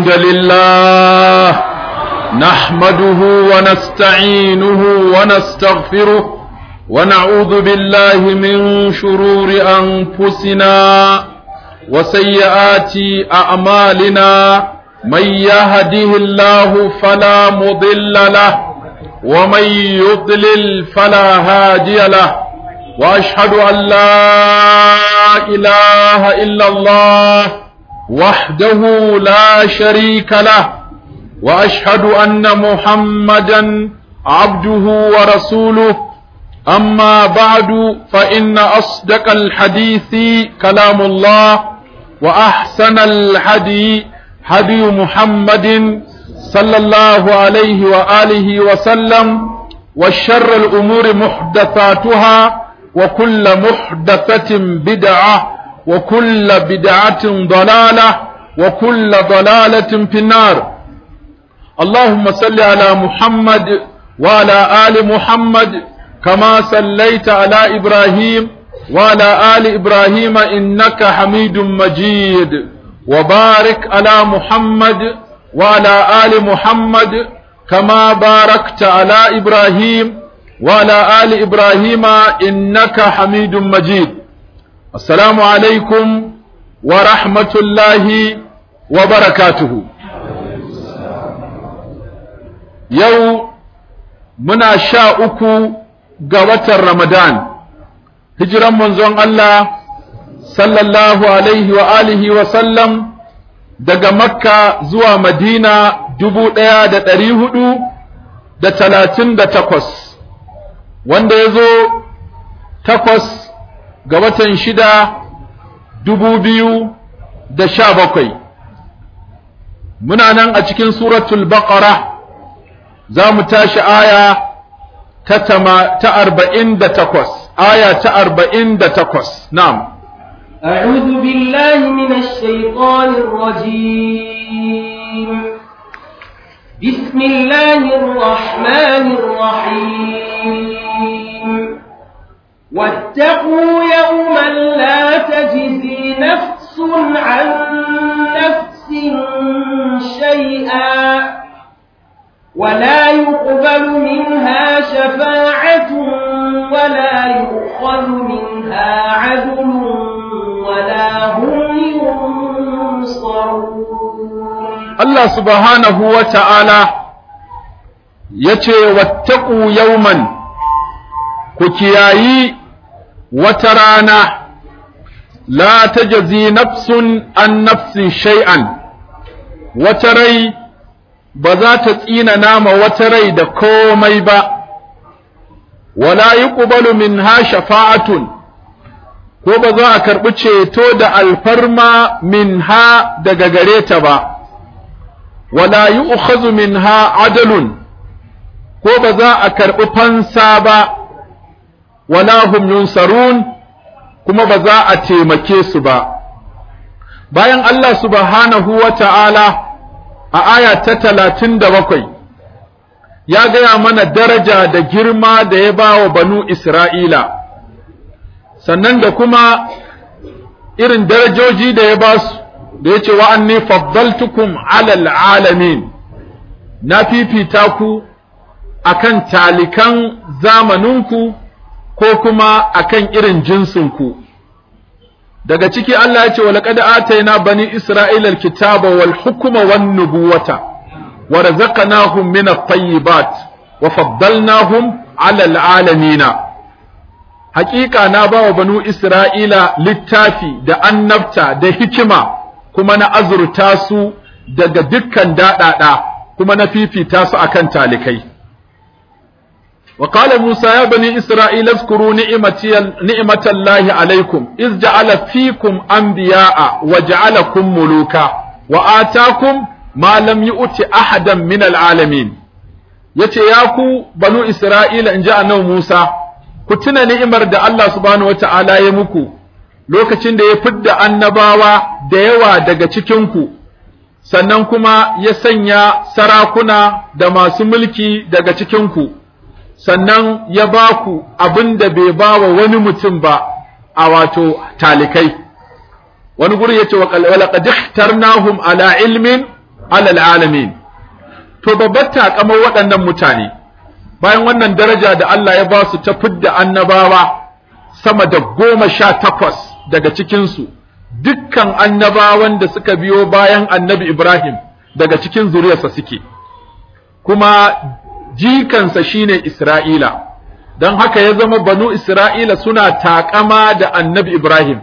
الحمد لله نحمده ونستعينه ونستغفره ونعوذ بالله من شرور أنفسنا وسيئات أعمالنا من يهده الله فلا مضل له ومن يضلل فلا هادي له وأشهد أن لا إله إلا الله وحده لا شريك له واشهد ان محمدا عبده ورسوله اما بعد فان اصدق الحديث كلام الله واحسن الهدي هدي محمد صلى الله عليه واله وسلم وشر الامور محدثاتها وكل محدثه بدعه وكل بدعة ضلالة وكل ضلالة في النار اللهم صل على محمد وعلى آل محمد كما صليت على إبراهيم وعلى آل إبراهيم إنك حميد مجيد وبارك على محمد وعلى آل محمد كما باركت على إبراهيم وعلى آل إبراهيم إنك حميد مجيد السلام عليكم ورحمة الله وبركاته يو منا شاء أكو قوة رمضان هجرا منزون الله صلى الله عليه وآله وسلم daga makka zuwa madina dubu ɗaya da ɗari hudu da talatin da takwas wanda ya zo takwas ga watan shida dubu biyu da sha bakwai muna nan a cikin suratul baqara za mu tashi aya ta tama ta arba'in da takwas aya ta arba'in da takwas na'am أعوذ بالله من الشيطان الرجيم بسم الله الرحمن الرحيم واتقوا يوما لا تجزي نفس عن نفس شيئا ولا يقبل منها شفاعة ولا يؤخذ منها عدل ولا هم ينصرون الله سبحانه وتعالى يتي واتقوا يوما كيايي wata rana la tajzi nafsun an nafsin shay'an wata rai ba za ta tsina nama wata rai da komai ba wala yuqbalu minha shafa'atun ko ba za a karɓi ceto da alfarma minha daga gare ta ba wala yu'khadhu minha adalun ko ba za a karɓi fansa ba wala hum yunsarun kuma ba za a taimake su ba bayan Allah subhanahu wa ta'ala a aya ta talatin da bakwai ya gaya mana daraja da girma da ya ba wa banu Isra'ila sannan da kuma irin darajoji da ya ba su da ya ce wa'anni faddaltukum alal alamin na fifita ku akan talikan zamaninku ko kuma akan irin jinsinku daga ciki Allah ya ce wa laqad atayna bani isra'ila alkitaba wal hukma wan nubuwata wa razaqnahum min at-tayyibat wa faddalnahum 'ala al-alamin haƙiƙa na ba wa banu isra'ila littafi da annabta da hikima kuma na azurta su daga dukkan daɗaɗa kuma na fifita su akan talikai وقال موسى يا بني إسرائيل اذكروا نعمتي نعمة الله عليكم إذ جعل فيكم أنبياء وجعلكم ملوكا وآتاكم ما لم يؤت أحدا من العالمين yace ya ku banu Isra'ila in ji annabi Musa ku tuna ni'imar da Allah subhanahu wata'ala ya muku lokacin da ya fidda annabawa da yawa daga cikinku sannan kuma ya sanya sarakuna da masu mulki daga cikinku sannan ya ba ku abin da bai ba wa wani mutum ba a wato talikai wani guri ya ce wa laqad ikhtarnahum ala ilmin alal alamin to babbar takamar waɗannan mutane bayan wannan daraja da Allah ya ba su ta fidda annabawa sama da goma sha takwas daga cikinsu dukkan annabawan da suka biyo bayan annabi Ibrahim daga cikin zuriyarsa suke kuma jikansa shine Isra'ila don haka ya zama banu Isra'ila suna taƙama da annabi Ibrahim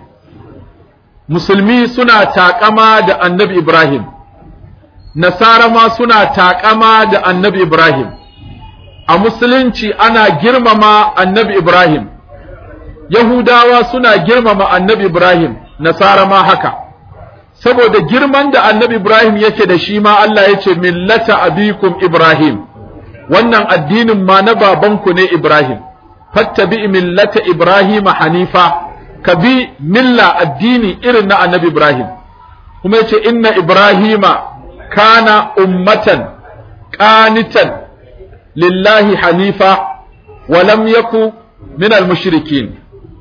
musulmi suna taƙama da annabi Ibrahim nasara ma suna taƙama da annabi Ibrahim a musulunci ana girmama annabi Ibrahim Yahudawa suna girmama annabi Ibrahim nasara ma haka saboda girman da annabi Ibrahim yake da shi ma Allah ya ce millata abikum Ibrahim wannan addinin ma na babanku ne Ibrahim fattabi millata Ibrahim hanifa ka bi milla addini irin na annabi Ibrahim kuma yace inna Ibrahima kana ummatan qanitan lillahi hanifa wa lam yaku min al-mushrikin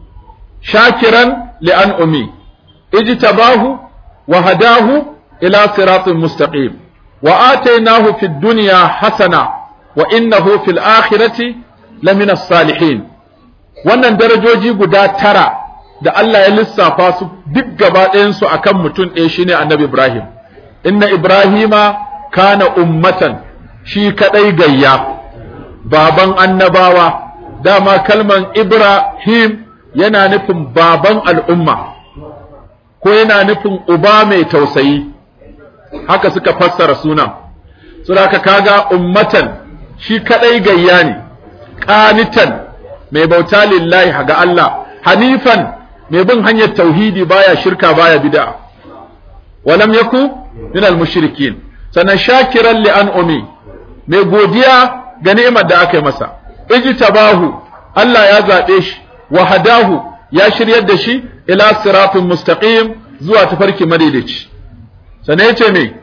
shakiran li'an'umi ijtabahu wa hadahu ila siratin mustaqim wa atainahu fid dunya hasana wa innahu fil akhirati lamina salihin wannan darajoji guda tara da Allah ya lissafa su duk gaba ɗayansu a kan mutum ɗaya shine annabi Ibrahim inna Ibrahima kana ummatan shi kaɗai gayya baban annabawa dama kalman Ibrahim yana nufin baban al'umma ko yana nufin uba mai tausayi haka suka fassara sunan sura ka kaga ummatan shi kaɗai gayya ne ƙanitan mai bauta lillahi ga Allah hanifan mai bin hanyar tauhidi baya shirka baya bid'a walam yaku min al-mushrikin sannan shakiran li an'umi mai godiya ga ni'imar da aka yi masa ijtabahu Allah ya zabe shi wa hadahu ya shiryar da shi ila siratin mustaqim zuwa tafarki madaidaici sannan yace me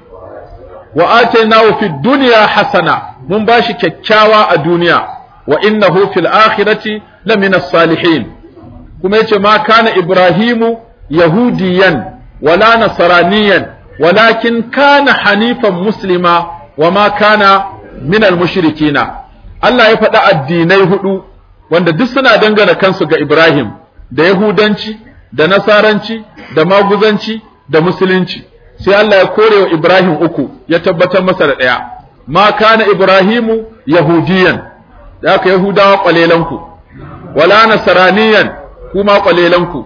wa atainahu fid dunya hasana mun bashi kyakkyawa a duniya wa innahu fil akhirati lamina salihin kuma yace ma kana ibrahimu yahudiyan wala nasraniyan walakin kana hanifan muslima wa ma kana min al mushrikina Allah ya faɗi addinai hudu wanda duk suna dangana kansu ga Ibrahim da yahudanci da nasaranci da maguzanci da musulunci sai Allah ya kore wa Ibrahim uku ya tabbatar masa da ɗaya ma kana Ibrahimu yahudiyan da aka yahudawa kwalelanku wala nasaraniyan kuma kwalelanku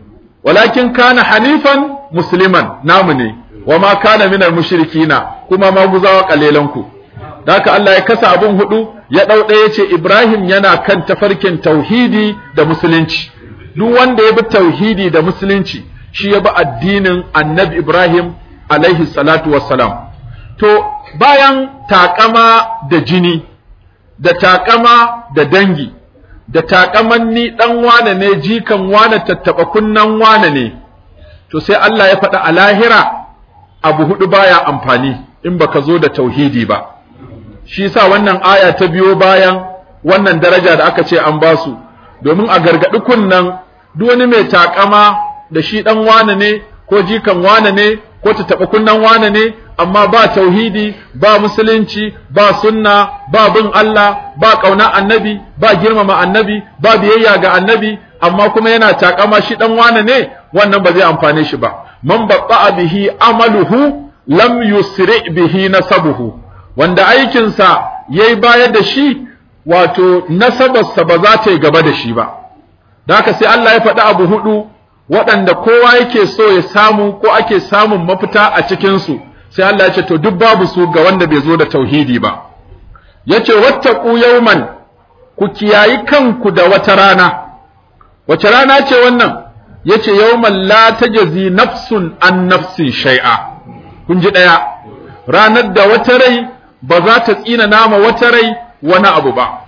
walakin kana hanifan musliman namu ne wa ma kana minal mushrikina kuma maguzawa kwalelanku da haka Allah ya kasa abun hudu ya dau ɗaya ce Ibrahim yana kan tafarkin tauhidi da musulunci duk wanda ya bi tauhidi da musulunci shi ya bi addinin annabi Ibrahim alaihi salatu wassalam to bayan takama da jini da takama da dangi da takaman ni dan wane ne jikan wane tattaba kunnan wane ne to sai Allah ya faɗa a lahira abu hudu baya amfani in baka zo da tauhidi ba shi yasa wannan aya ta biyo bayan wannan daraja da aka ce an basu domin a gargadi kunnan duk wani mai takama da shi dan wane ne ko jikan wane ne ko ta taɓa kunnan wane ne amma ba tauhidi ba musulunci ba sunna ba bin Allah ba ƙauna annabi ba girmama annabi ba biyayya ga annabi amma kuma yana takama shi dan wane ne wannan ba zai amfane shi ba man babba bihi amaluhu lam yusri bihi nasabuhu wanda aikinsa yayi baya da shi wato nasabarsa ba za ta yi gaba da shi ba da haka sai Allah ya faɗi abu hudu waɗanda kowa yake so ya samu ko ake samun mafita a cikinsu sai Allah ya ce to duk babu su ga wanda bai zo da tauhidi ba yace wattaqu yawman ku kiyayi kanku da wata rana wace rana ce wannan yace yawman la tajzi nafsun an nafsin shay'a kun ji daya ranar da wata rai ba za ta tsina nama wata rai wani abu ba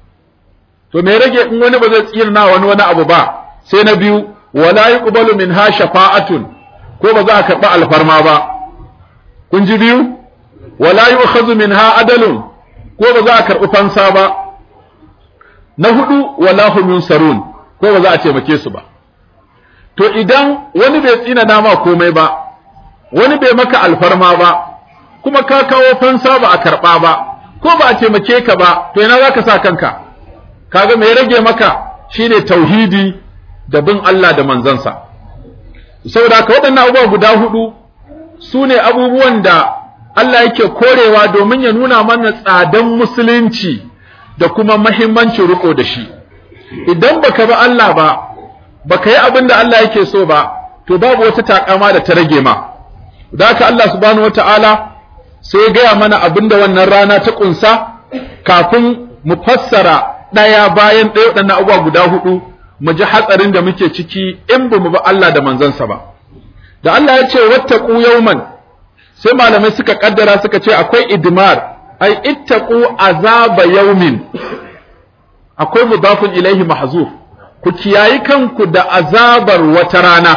to me rage in wani ba zai tsina na wani wani abu ba sai na biyu wala yuqbalu minha shafa'atun ko ba za a karɓi alfarma ba kun ji biyu wala yu'khadhu minha adalun ko ba za a karɓi fansa ba na hudu wala hum yunsarun ko ba za a taimake su ba to idan wani bai tsina nama komai ba wani bai maka alfarma ba kuma ka kawo fansa ba a karɓa ba ko ba a taimake ka ba to ina za ka sa kanka kaga me rage maka shine tauhidi da bin Allah da manzansa saboda haka waɗannan abubuwa guda hudu su ne abubuwan da Allah yake korewa domin ya nuna mana tsadan musulunci da kuma mahimmancin riko da shi idan baka bi Allah ba baka yi abin da Allah yake so ba to babu wata takama da ta rage ma da haka Allah subhanahu wataala sai ya gaya mana abin da wannan rana ta kunsa kafin mu fassara ɗaya bayan ɗaya waɗannan abubuwa guda hudu mu ji hatsarin da muke ciki in ba mu bi Allah da manzansa ba da Allah ya ce wattaqu yawman sai malamai suka kaddara suka ce akwai idmar ai ittaqu azaba yawmin akwai mudafun ilaihi mahzuf ku kiyayi kanku da azabar wata rana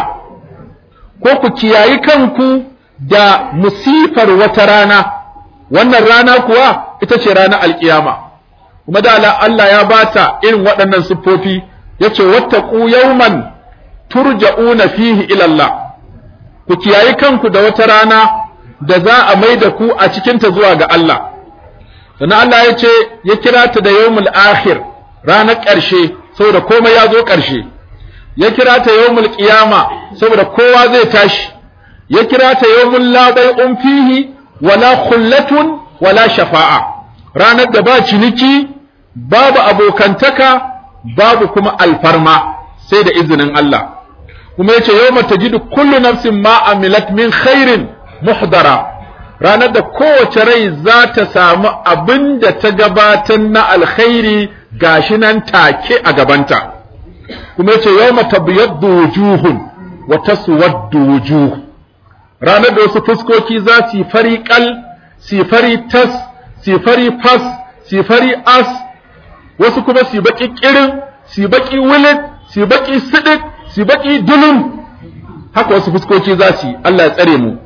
ko ku kiyayi kanku da musifar wata rana wannan rana kuwa ita ce ranar alkiyama kuma da Allah ya bata irin waɗannan siffofi yace wattaqu yawman turja'una fihi ila Allah ku kiyayi kanku da wata rana da za a mai da ku a cikinta zuwa ga Allah sannan Allah ya ce ya kira ta da yawmul akhir ranar ƙarshe saboda komai ya zo ƙarshe ya kira ta yawmul qiyama saboda kowa zai tashi ya kira ta yawmul la bai'un fihi wala khullatun wala shafa'a ranar da ba ciniki babu abokantaka babu kuma alfarma sai da izinin Allah kuma yace yawma tajidu kullu nafsin ma amilat min khairin muhdara ranar da kowace rai za ta samu abin da ta gabatar na alkhairi gashi nan take a gabanta kuma yace yawma tabyaddu wujuhun wa taswaddu wujuh ranar da wasu fuskoki za su yi fari kal su fari tas su fari fas su fari as wasu kuma su baki kirin su baki wilit su baki sidik su baki dulun haka wasu fuskoki za su yi Allah ya tsare mu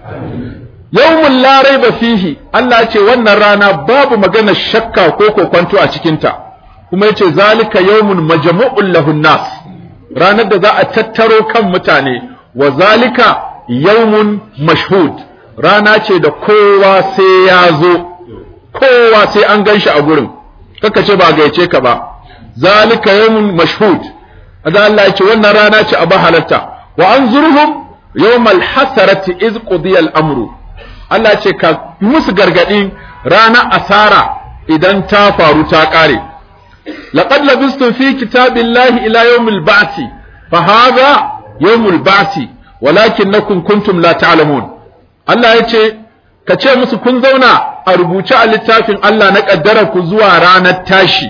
yawmun la raiba fihi Allah ya ce wannan rana babu magana shakka ko kokwanto a cikin ta kuma yace zalika yawmun majmu'un lahun nas ranar da za a tattaro kan mutane wa zalika yawmun mashhud rana ce da kowa sai ya zo kowa sai an ganshi a gurin kaka ce ba gaice ka ba zalika yawmun mashhud azza Allah ya ce wannan rana ce a bahalarta wa anzurhum yawmal hasarati iz qudiya al-amru Allah ce ka musu gargadi rana asara idan ta faru ta kare laqad labistum fi kitabillahi ila yawmil ba'thi fa hadha yawmul ba'thi walakinnakum kuntum la ta'lamun Allah ya ce ka ce musu kun zauna a rubuce a littafin Allah na kaddara ku zuwa ranar tashi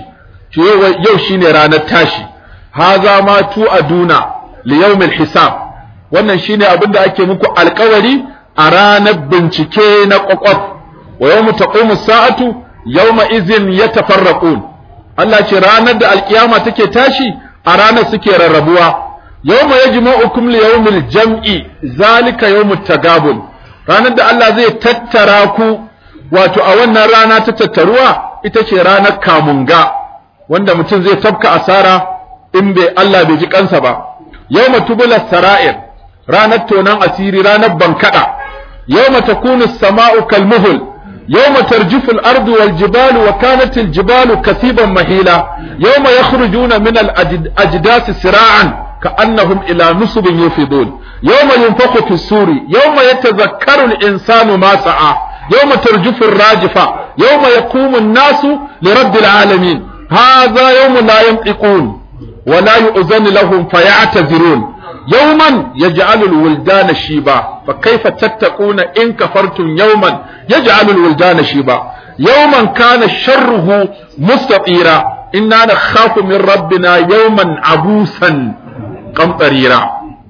yau shine ranar tashi haza ma tu aduna li yawmil hisab wannan shine abin da ake muku alkawari a ranar bincike na kwakwaf wa yawmu taqumu sa'atu yawma izin yatafarraqun Allah ce ranar da alkiyama take tashi a ranar suke rarrabuwa yawma yajma'ukum li yawmil jam'i zalika yawmut tagabun ranar da Allah zai tattara ku wato a wannan rana ta tattaruwa ita ce ranar kamunga wanda mutum zai tafka asara in bai Allah bai ji kansa ba yawma tubula sara'ir ranar tonan asiri ranar bankada yawma takunu as-sama'u kalmuhul yawma tarjifu al-ardu wal jibalu wa kanat al-jibalu kasiban mahila yawma yakhrujuna min al-ajdas sira'an كأنهم إلى نصب يوفضون يوم ينفخ في السور يوم يتذكر الإنسان ما سعى يوم ترجف الراجفة يوم يقوم الناس لرب العالمين هذا يوم لا ينطقون ولا يؤذن لهم فيعتذرون يوما يجعل الولدان شيبا فكيف تتقون إن كفرتم يوما يجعل الولدان شيبا يوما كان شره مستطيرا إنا نخاف من ربنا يوما عبوسا kamtsarira.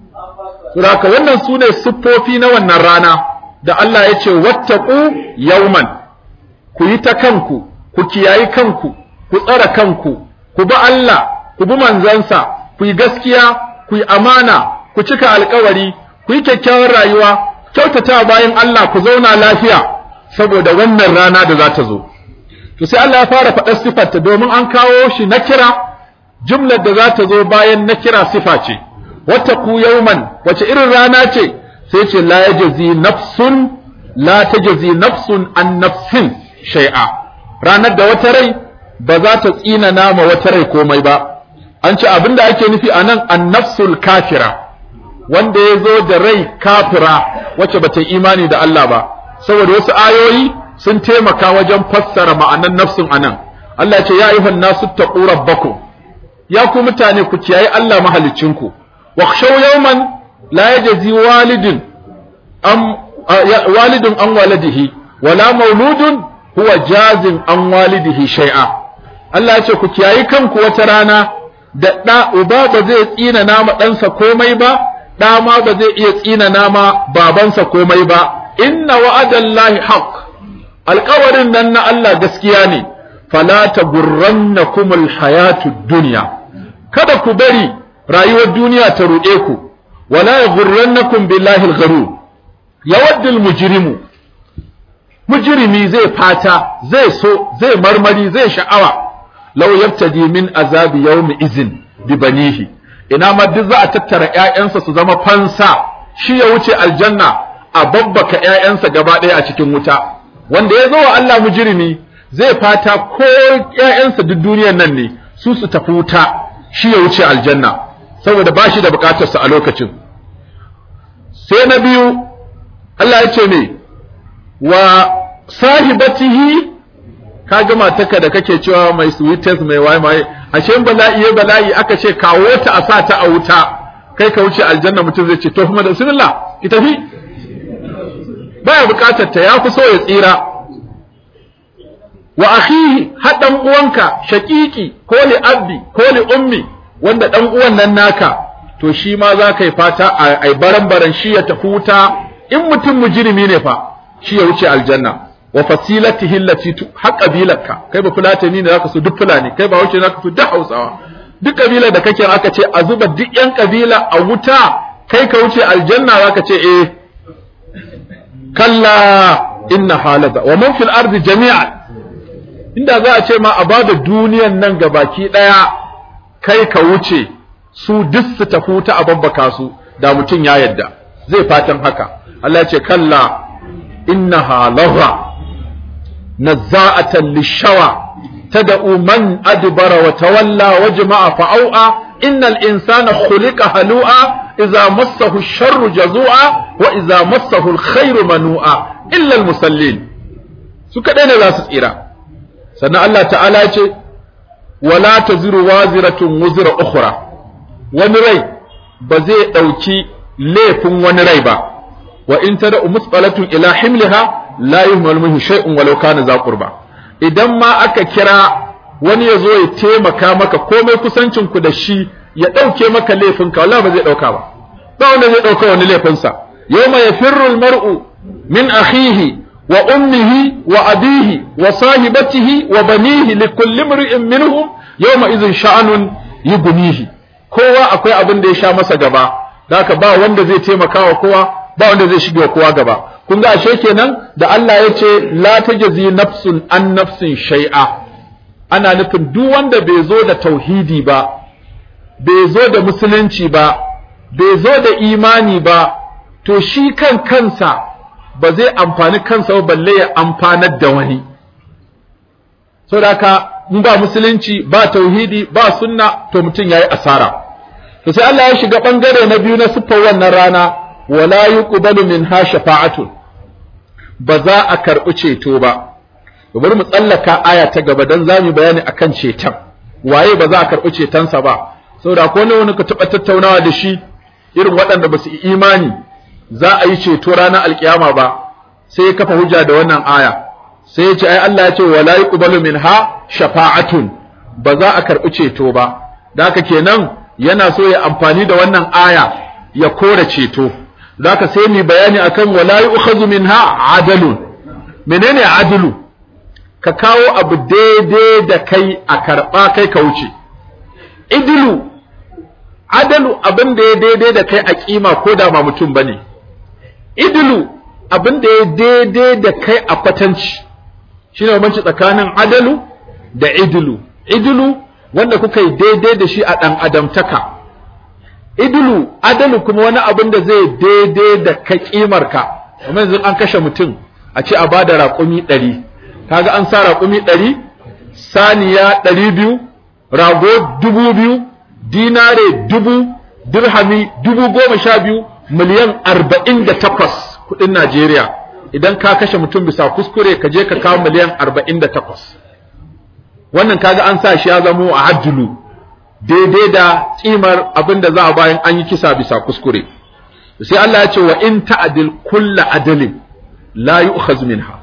Suraka wannan su ne siffofi na wannan rana da Allah ya ce, Wattaku yauman, ku yi ta kanku, ku kiyayi kanku, ku tsara kanku, ku bi Allah, ku bi manzansa, ku yi gaskiya, ku yi amana, ku cika alkawari, ku yi kyakkyawar rayuwa, kyautata bayan Allah ku zauna lafiya, saboda wannan rana da za ta zo. To sai Allah ya fara faɗar siffarta domin an kawo shi na kira jumlar da za ta zo bayan na kira sifa ce wata ku yauman wace irin rana ce sai ce la yajzi nafsun la tajzi nafsun an nafsin shay'a ranar da wata rai ba za ta tsina nama wata rai komai ba an ce abinda ake nufi anan an nafsul kafira wanda ya zo da rai kafira wacce bata yi imani da Allah ba saboda wasu ayoyi sun taimaka wajen fassara ma'anan nafsin anan Allah ya ce ya ayyuhan nasu taqu rabbakum ya ku mutane ku kiyaye Allah mahalicinku wakhshaw yawman la yajzi walidin am walidun an waladihi wala mauludun huwa jazin an walidihi shay'a Allah ya ce ku kiyayi kanku wata rana da ɗa uba ba zai tsina nama ɗansa komai ba ɗa ma ba zai iya tsina nama babansa komai ba inna wa'adallahi haqq alƙawarin nan na Allah gaskiya ne fala tagurrannakumul hayatud dunya kada ku bari rayuwar duniya ta ruɗe ku wala yaghurrannakum billahi al-gharur yawaddu al-mujrimu mujrimi zai fata zai so zai marmari zai sha'awa law yabtadi min azabi yawmi izin bi banihi ina ma duk za a tattara ƴaƴansa su zama fansa shi ya wuce aljanna a babbaka ƴaƴansa gaba ɗaya a cikin wuta wanda ya zo wa Allah mujrimi zai fata ko ƴaƴansa duk duniyar nan ne su su tafi wuta shi ya wuce aljanna saboda ba shi da bukatarsa a lokacin sai na biyu Allah ya ce ne wa sahibatihi ka gama taka da kake cewa mai sweetest mai waye mai ashe bala'i ya bala'i aka ce kawo ta a sa ta a wuta kai ka wuce aljanna mutum zai ce to kuma da bismillah ki tafi baya bukatar ta ya fi so ya tsira wa akhihi hadan uwanka shaqiqi ko li abdi ko li ummi wanda dan uwan nan naka to shi ma za ka yi fata ai baran baran shi ya tafi wuta in mutum mujrimi ne fa shi ya wuce aljanna wa fasilatihi allati har kabilarka kai ba fulatani ne zaka so duk fulani kai ba wuce zaka so duk hausawa duk kabila da kake aka ce a zuba duk yan kabila a wuta kai ka wuce aljanna zaka ce eh kalla inna halada wa man fil ardi jami'an inda za a ce ma a bada duniyan nan ga baki daya kai ka wuce su duk su tafi wuta a babbaka su da mutum ya yadda zai fatan haka Allah ya ce kalla innaha lagha nazza'atan lishawa tad'u man adbara wa tawalla wa jama'a fa'au'a innal insana khuliqa halu'a idza massahu ash-sharru jazu'a wa idza massahu al-khairu manu'a illa al-musallin su kadai ne za su tsira sannan Allah ta'ala ya ce wala taziru waziratun wuzra ukhra wani rai ba zai dauki laifin wani rai ba wa in tada musqalatun ila himliha la yuhmal minhu shay'un walau kana za qurba idan ma aka kira wani ya zo ya taimaka maka komai kusancin ku da shi ya dauke maka laifin ka wallahi ba zai dauka ba ba wanda zai dauka wani laifin sa yawma yafirru almar'u min akhihi wa ummihi wa abihi wa sahibatihi wa banihi likulli imri'in minhum yawma idhin sha'anun yughnihi kowa akwai abin da ya sha masa gaba haka ba wanda zai taimaka wa kowa ba wanda zai shige kowa gaba kun ga ashe kenan da Allah ya ce la tajzi nafsun an nafsin shay'a ana nufin duk wanda bai zo da tauhidi ba bai zo da musulunci ba bai zo da imani ba to shi kan kansa ba zai amfani kansa ba balle ya amfanar da wani saboda haka in ba musulunci ba tauhidi ba sunna to mutum yayi asara to sai Allah ya shiga bangare na biyu na siffar wannan rana wala yuqbalu minha shafa'atun ba za a karɓi ceto ba bari mu tsallaka aya ta gaba dan zamu bayani akan ceton waye ba za a karɓi cetonsa ba saboda ko ne wani ka taɓa tattaunawa da shi irin waɗanda ba su yi imani za a yi ceto ranar alkiyama ba sai ya kafa hujja da wannan aya sai ya ce ai Allah ya ce wala yuqbalu minha shafa'atun ba za a karɓi ceto ba da haka kenan yana so ya amfani da wannan aya ya kore ceto zaka sai mu bayani akan wala yu'khadhu minha adalun menene adalu ka kawo abu daidai da kai a karba kai ka wuce idilu adalu abin da ya daidai da kai a kima ko da ba mutum bane idilu abin da ya daidai da kai a kwatanci shine bambanci tsakanin adalu da idilu idilu wanda kuka yi daidai da shi a ɗan adamtaka idulu adalu kuma wani abin da zai daidai da ka kimarka amma yanzu an kashe mutum a ce a bada raƙumi ɗari kaga an sa raƙumi ɗari saniya ɗari biyu rago dubu biyu dinare dubu dirhami dubu goma sha biyu miliyan arba'in da takwas kuɗin Najeriya idan ka kashe mutum bisa kuskure ka je ka kawo miliyan arba'in da takwas wannan kaga an sa shi ya zamo a hajjulu daidai da kimar abin da za a bayan an yi kisa bisa kuskure sai Allah ya ce wa in ta'dil kulla adalin la yu'khaz minha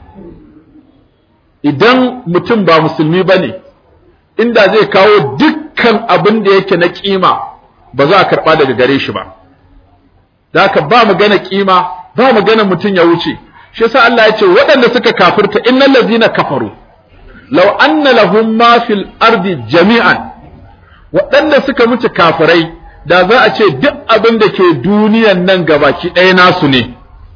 idan mutum ba musulmi bane inda zai kawo dukkan abin da yake na kima ba za a karba daga gare shi ba da haka ba magana kima ba magana mutum ya wuce shi yasa Allah ya ce waɗanda suka kafirta innal ladzina kafaru law anna lahum ma fil ardi jami'an waɗanda suka mutu kafirai da za a ce duk abin da ke duniyan nan gabaki ɗaya nasu ne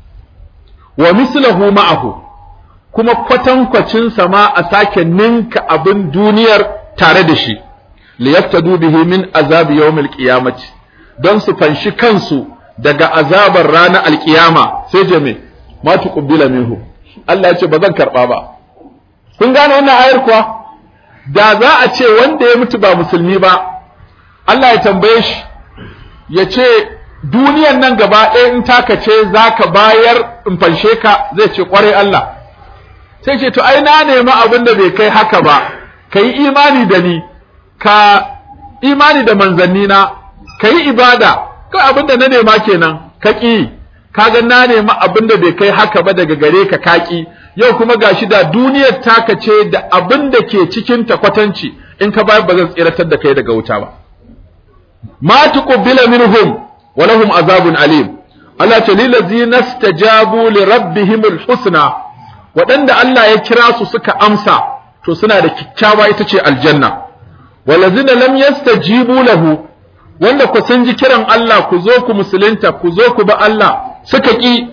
wa mislahu ma'ahu kuma kwatankwacin sama a sake ninka abin duniyar tare da shi liyaftadu bihi min azabi yawmil qiyamati don su fanshi kansu daga azabar ranar alkiyama sai jame ma tuqbila minhu Allah ya ce ba zan karba ba kun gane wannan ayar kuwa da za a ce wanda ya mutu ba musulmi ba Allah ya tambaye shi ya ce duniyan nan gaba ɗaya in taka ce za ka bayar in fanshe ka zai ce ƙwarai Allah sai ce to ai na nemi abin da bai kai haka ba ka yi imani da ni ka imani da manzannina ka yi ibada kai abin da na nema kenan ka ƙi kaga na nemi abin da bai kai haka ba daga gare ka kaki yau kuma gashi da duniyar taka ce da abin da ke cikin ta kwatanci in ka bayar ba zan tsiratar da kai daga wuta ba ma tuqbila minhum wa lahum azabun alim Allah ce lil ladzina stajabu li rabbihim husna waɗanda Allah ya kira su suka amsa to suna da kikkiawa ita ce aljanna walazina lam yastajibu lahu wanda ku sun ji kiran Allah ku zo ku musulunta ku zo ku ba Allah suka ki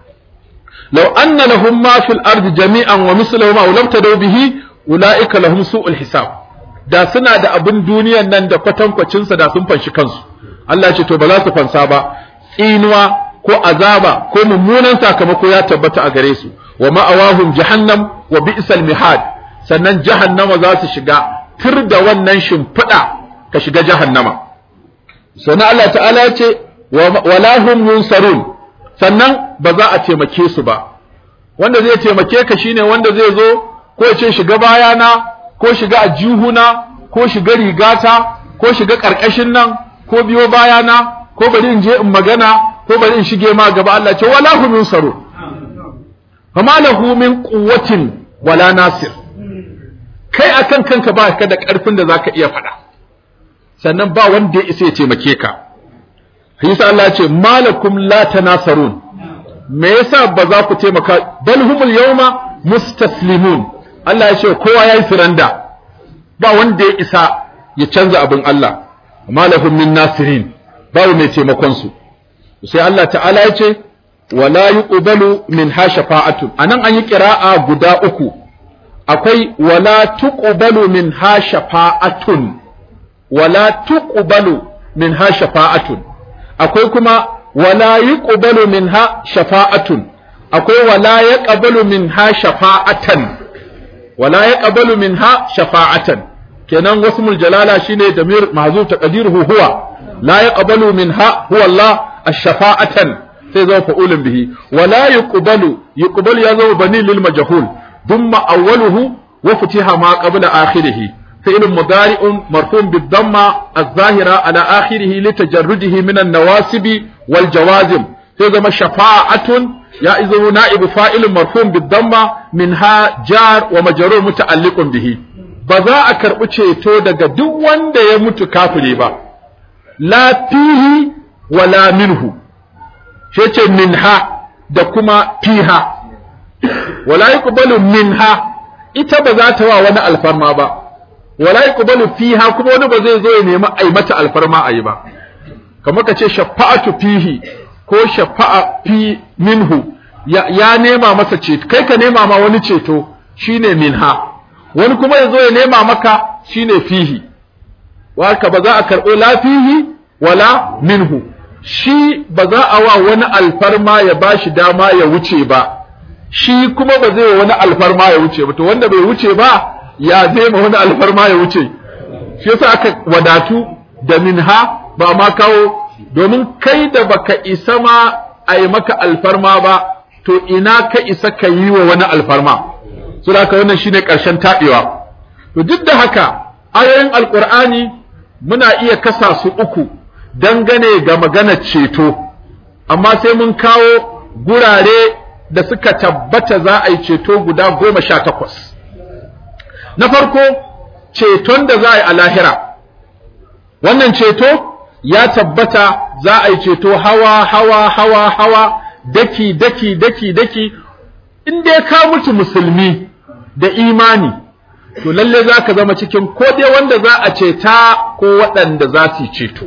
law anna lahum ma fil ardi jami'an wa misluhu ma lam tadaw bihi ulaika lahum su'ul hisab da suna da abin duniyan nan da kwatankwacin sa da sun fanshi kansu Allah ya ce to ba za su fansa ba tsinuwa ko azaba ko mummunan sakamako ya tabbata a gare su wa ma'awahum jahannam wa bi'sal mihad sannan jahannama za su shiga tur da wannan shimfiɗa ka shiga jahannama sannan Allah ta'ala ya ce wala hum yunsarun sannan ba za a taimake su ba wanda zai taimake ka shine wanda zai zo ko ya ce shiga bayana ko shiga ajihuna ko shiga rigata ko shiga karkashin nan ko biyo bayana ko bari in je in magana ko bari in shige ma gaba Allah ce wala hum yunsarun fama lahu min quwwatin wala nasir kai akan kanka ba ka da karfin da zaka iya faɗa sannan ba wanda ya isa ya taimake ka Yasa Allah ce malakum la tanasarun me yasa ba za ku taimaka bal humul yawma mustaslimun Allah ya ce kowa yayi suranda ba wanda ya isa ya canza abin Allah malahum min nasirin babu mai taimakon su sai Allah ta'ala ya ce wala yuqbalu min ha shafa'atun anan an yi qira'a guda uku akwai wala tuqbalu min ha shafa'atun wala tuqbalu min ha shafa'atun akwai kuma wala yuqbalu minha shafa'atun akwai wala yaqbalu minha shafa'atan wala yaqbalu minha shafa'atan kenan wasmul jalala shine damir mahzuf taqdiruhu huwa la yaqbalu minha huwa Allah ash-shafa'atan sai zo fa'ulun bihi wala yuqbalu yuqbalu ya zo bani lil majhul thumma awwaluhu wa futiha ma qabla akhirih فعل مضارع مرفوع بالضمة الظاهرة على آخره لتجرده من النواسب والجوازم تزم شفاعة يا إذا نائب فاعل مرفوع بالضمة منها جار ومجرور متعلق به بذا أكر أتشيتو دقا دوان دا يموت كافري با لا فيه ولا منه شيء منها da kuma fiha wala yuqbalu minha ita ba za ta wa wani alfarma ba wala yuqbalu fiha kuma wani ba zai zo ya nemi ai mata alfarma ayi ba kamar ka ce shafa'atu fihi ko shafa'a fi minhu ya, ya nema masa ceto kai ka nema ma wani ceto shine minha wani kuma ya zo ya nema maka shine fihi waka ba za a karɓo la fihi wala minhu shi ba za a wa wani alfarma ya ba shi dama ya wuce ba shi kuma ba zai wani alfarma ya wuce ba to wanda bai wuce ba ya zai ma wani alfarma ya wuce shi yasa aka wadatu da minha ba ma kawo domin kai da baka isa ma a yi maka alfarma ba to ina ka isa ka yi wa wani alfarma so da haka wannan shine ƙarshen taɓewa to duk da haka ayoyin alƙur'ani muna iya kasa su uku dangane ga maganar ceto amma sai mun kawo gurare da suka tabbata za a yi ceto guda goma sha takwas na farko ceton da za a yi a lahira wannan ceto ya tabbata za a yi ceto hawa hawa hawa hawa daki daki daki daki in dai ka mutu musulmi da imani to lalle za ka zama cikin ko dai wanda za a ceta ko waɗanda za su ceto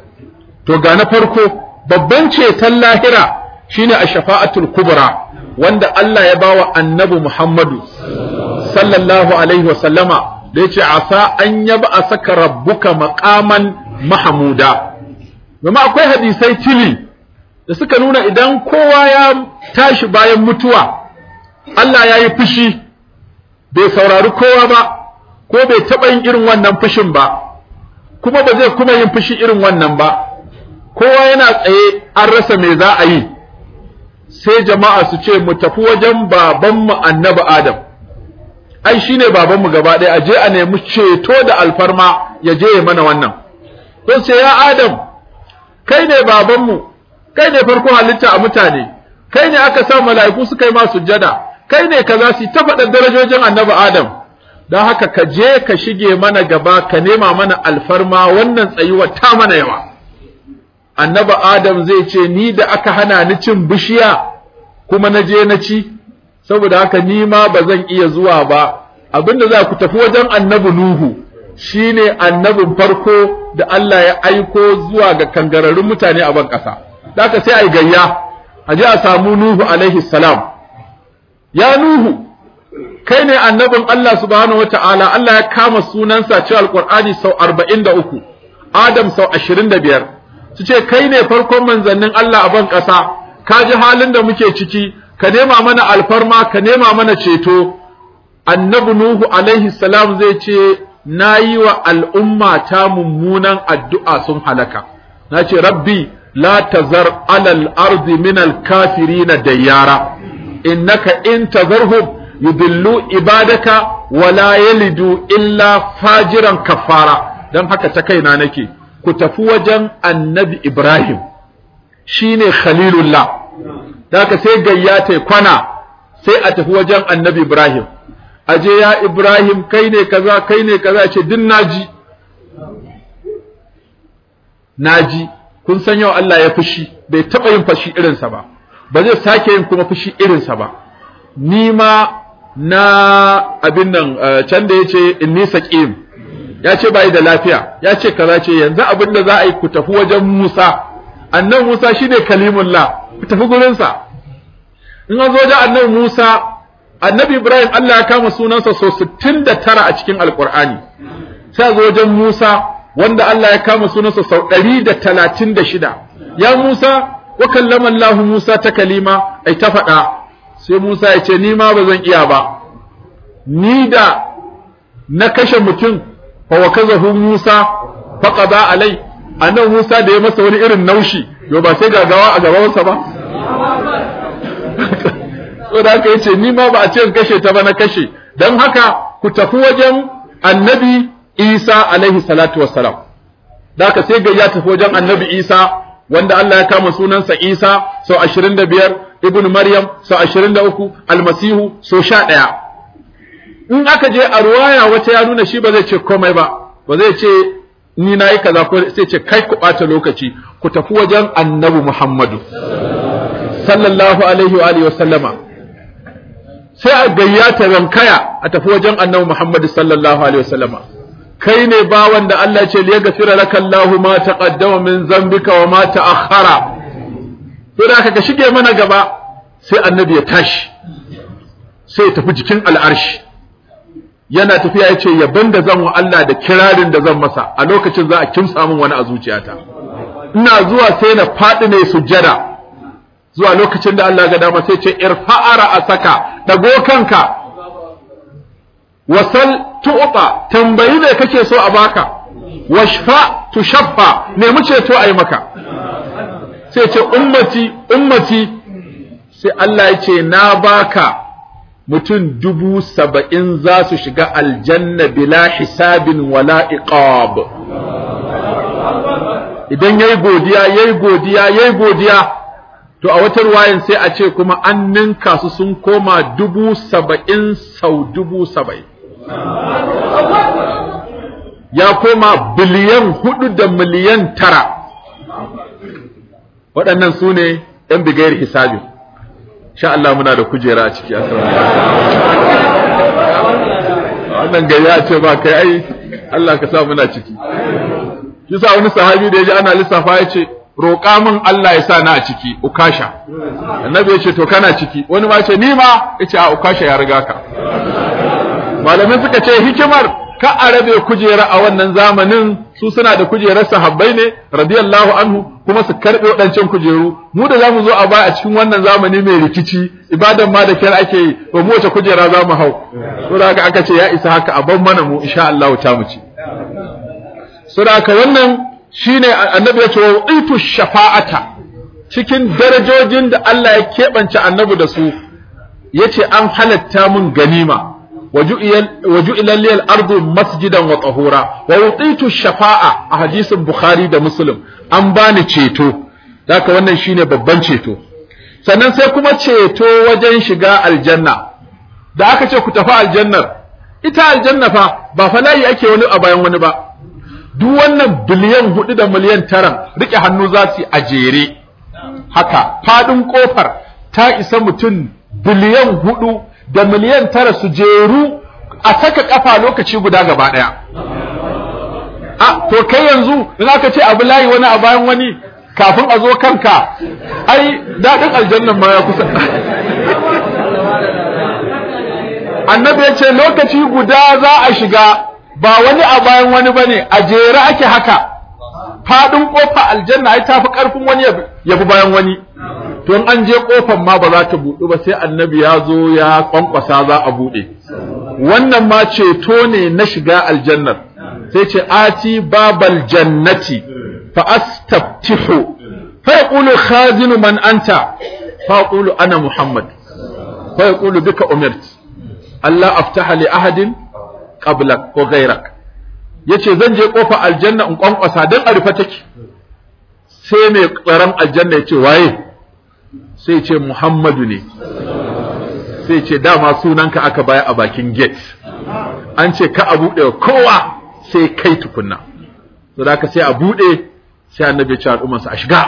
to ga na farko babban ceton lahira shine a shafa'atul kubra wanda Allah ya bawa annabi Muhammadu sallallahu alaihi wa sallama da yace asa an yaba a saka rabbuka maqaman mahmuda kuma akwai hadisai tili da suka nuna idan kowa ya tashi bayan mutuwa Allah ya yi fushi bai saurari kowa ba ko bai taɓa yin irin wannan fushin ba kuma ba zai kuma yin fushi irin wannan ba kowa yana tsaye an rasa me za a yi sai jama'a su ce mu tafi wajen babanmu annabi adam ai shine babanmu gaba ɗaya a je a nemi ceto da alfarma ya je ya mana wannan don sai ya adam kai ne babanmu kai ne farko halitta a mutane kai ne aka sa mala'iku suka yi ma sujjada kai ne kaza su ta faɗa darajojin annabi adam don haka ka je ka shige mana gaba ka nema mana alfarma wannan tsayuwa ta mana yawa annabi adam zai ce ni da aka hana ni cin bishiya kuma na je na ci saboda haka ni ma ba zan iya zuwa ba abinda za ku tafi wajen annabi nuhu shine annabin farko da Allah ya aiko zuwa ga kangararrun mutane a ban ƙasa da haka sai a yi gayya a je a samu nuhu alaihi salam ya nuhu kai ne annabin Allah subhanahu wata'ala Allah ya kama sunansa cewa alqur'ani sau 43 adam sau 25 su ce kai ne farkon manzannin Allah a ban ƙasa ka ji halin da muke ciki ka nema mana alfarma ka nema mana ceto annabi nuhu alaihi salam zai ce na yi wa al'umma ta mummunan addu'a sun halaka na ce rabbi la tazar alal ardi min al kafirina dayyara innaka in tazarhum yudillu ibadaka wala yalidu illa fajiran kafara dan haka ta kaina nake ku tafi wajen annabi Ibrahim shine khalilullah haka sai gayya ta kwana sai a tafi wajen annabi Ibrahim aje ya Ibrahim kai ne kaza kai ne kaza ce din naji naji kun san yau Allah ya fushi bai taba yin fushi irinsa ba ba zai sake yin kuma fushi irinsa ba ni ma na abin nan can da yace inni saqim ya ce bai da lafiya ya ce kaza ce yanzu abin da za a yi ku tafi wajen Musa annan Musa shine kalimullah ku tafi gurin sa in an zo wajen annabi Musa annabi Ibrahim Allah ya kama sunansa so 69 a cikin alqur'ani sai zo wajen Musa wanda Allah ya kama sunansa sau 136 ya Musa wa kallama Allah Musa ta kalima ai ta faɗa sai Musa ya ce ni ma ba zan iya ba ni da na kashe mutum fa wa kazahu Musa fa qada alai annan Musa da ya masa wani irin naushi yo ba sai gagawa a gabansa ba so da haka yace ni ma ba a ce kashe ta ba na kashe dan haka ku tafi wajen annabi Isa alaihi salatu wassalam da haka sai ga ya tafi wajen annabi Isa wanda Allah ya kama sunansa Isa sau 25 ibnu Maryam sau 23 almasihu sau 11 in aka je a ruwaya wata ya nuna shi ba zai ce komai ba ba zai ce ni na yi kaza ko sai ce kai ku ɓata lokaci ku tafi wajen annabi Muhammadu sallallahu alaihi wa alihi wa sallama sai a gayyata rankaya a tafi wajen annabi Muhammadu sallallahu alaihi wa sallama kai ne bawan da Allah ce liya gafira laka Allahu ma taqaddama min zambika wa ma ta'akhkhara to da ka shige mana gaba sai annabi ya tashi sai ya tafi jikin al'arshi yana tafiya ya ce yaban da zan wa Allah da kirarin da zan masa a lokacin za a kimsa min wani a zuciyata ina zuwa sai na faɗi ne sujjada zuwa lokacin da Allah ga dama sai ce irfa'ara asaka dago kanka wasal tu'ta tambayi ne kake so a baka washfa tushaffa nemi ceto ayi maka sai ce ummati ummati sai Allah ya ce na baka mutum dubu saba'in za su shiga aljanna bila hisabin wala iqab idan yayi godiya yayi godiya yayi godiya to a wata ruwayan sai a ce kuma an ninka su sun koma dubu saba'in sau dubu saba'in ya koma biliyan hudu da miliyan tara waɗannan su ne ‘yan bigayar hisabi sha Allah muna da kujera a ciki a wannan gari a ce ba kai ai Allah ka sa muna ciki kisa wani sahabi da ya ji ana lissafa ya ce roƙa min Allah ya sa na a ciki ukasha annabi ya ce to kana ciki wani ma ce ni ma ya ce a ukasha ya riga ka malamai suka ce hikimar ka a rabe kujera a wannan zamanin su suna da kujerar sahabbai ne radiyallahu anhu kuma su karbe waɗancan kujeru mu da zamu zo a baya a cikin wannan zamani mai rikici ibadan ma da kyar ake yi to mu wace kujera za mu hau to da haka aka ce ya isa haka a ban mana mu insha Allah ta mu ci so da haka wannan shine annabi ya ce wa itu shafa'ata cikin darajojin da Allah ya keɓance annabi da su yace an halatta mun ganima وجعل لي الأرض مسجدا وطهورا ووطيت الشفاعة أحاديث البخاري ده مسلم an bani ceto haka wannan shine babban ceto sannan sai kuma ceto wajen shiga aljanna da aka ce ku tafi aljannar ita aljanna fa ba fa layi ake wani a bayan wani ba duk wannan biliyan hudu da miliyan tara rike hannu za su a jere haka fadin kofar ta isa mutum biliyan hudu da miliyan tara su jeru a saka kafa lokaci guda gaba daya a to kai yanzu in aka ce abu layi wani a bayan wani kafin a zo kanka ai daɗin aljannan ma ya kusa annabi ya ce lokaci guda za a shiga ba wani a bayan wani bane a jere ake haka faɗin ƙofa aljanna ai tafi ƙarfin wani ya bi bayan wani to an je kofar ma ba za ta buɗu ba sai annabi ya zo ya kwankwasa za a buɗe wannan ma ceto ne na shiga aljannar sai ce ati babal jannati fa astaftihu fa yaqulu khazinu man anta fa yaqulu ana muhammad fa yaqulu bika umirt Allah aftaha li ahadin qablak ko ghayrak yace zan je kofar aljanna in kwankwasa dan a rufe take sai mai tsaron aljanna ya ce waye sai ce Muhammadu ne sai ce dama sunanka aka baya a bakin gate an ce ka a buɗe kowa sai kai tukunna so da sai a buɗe sai annabi ce al'ummarsa a shiga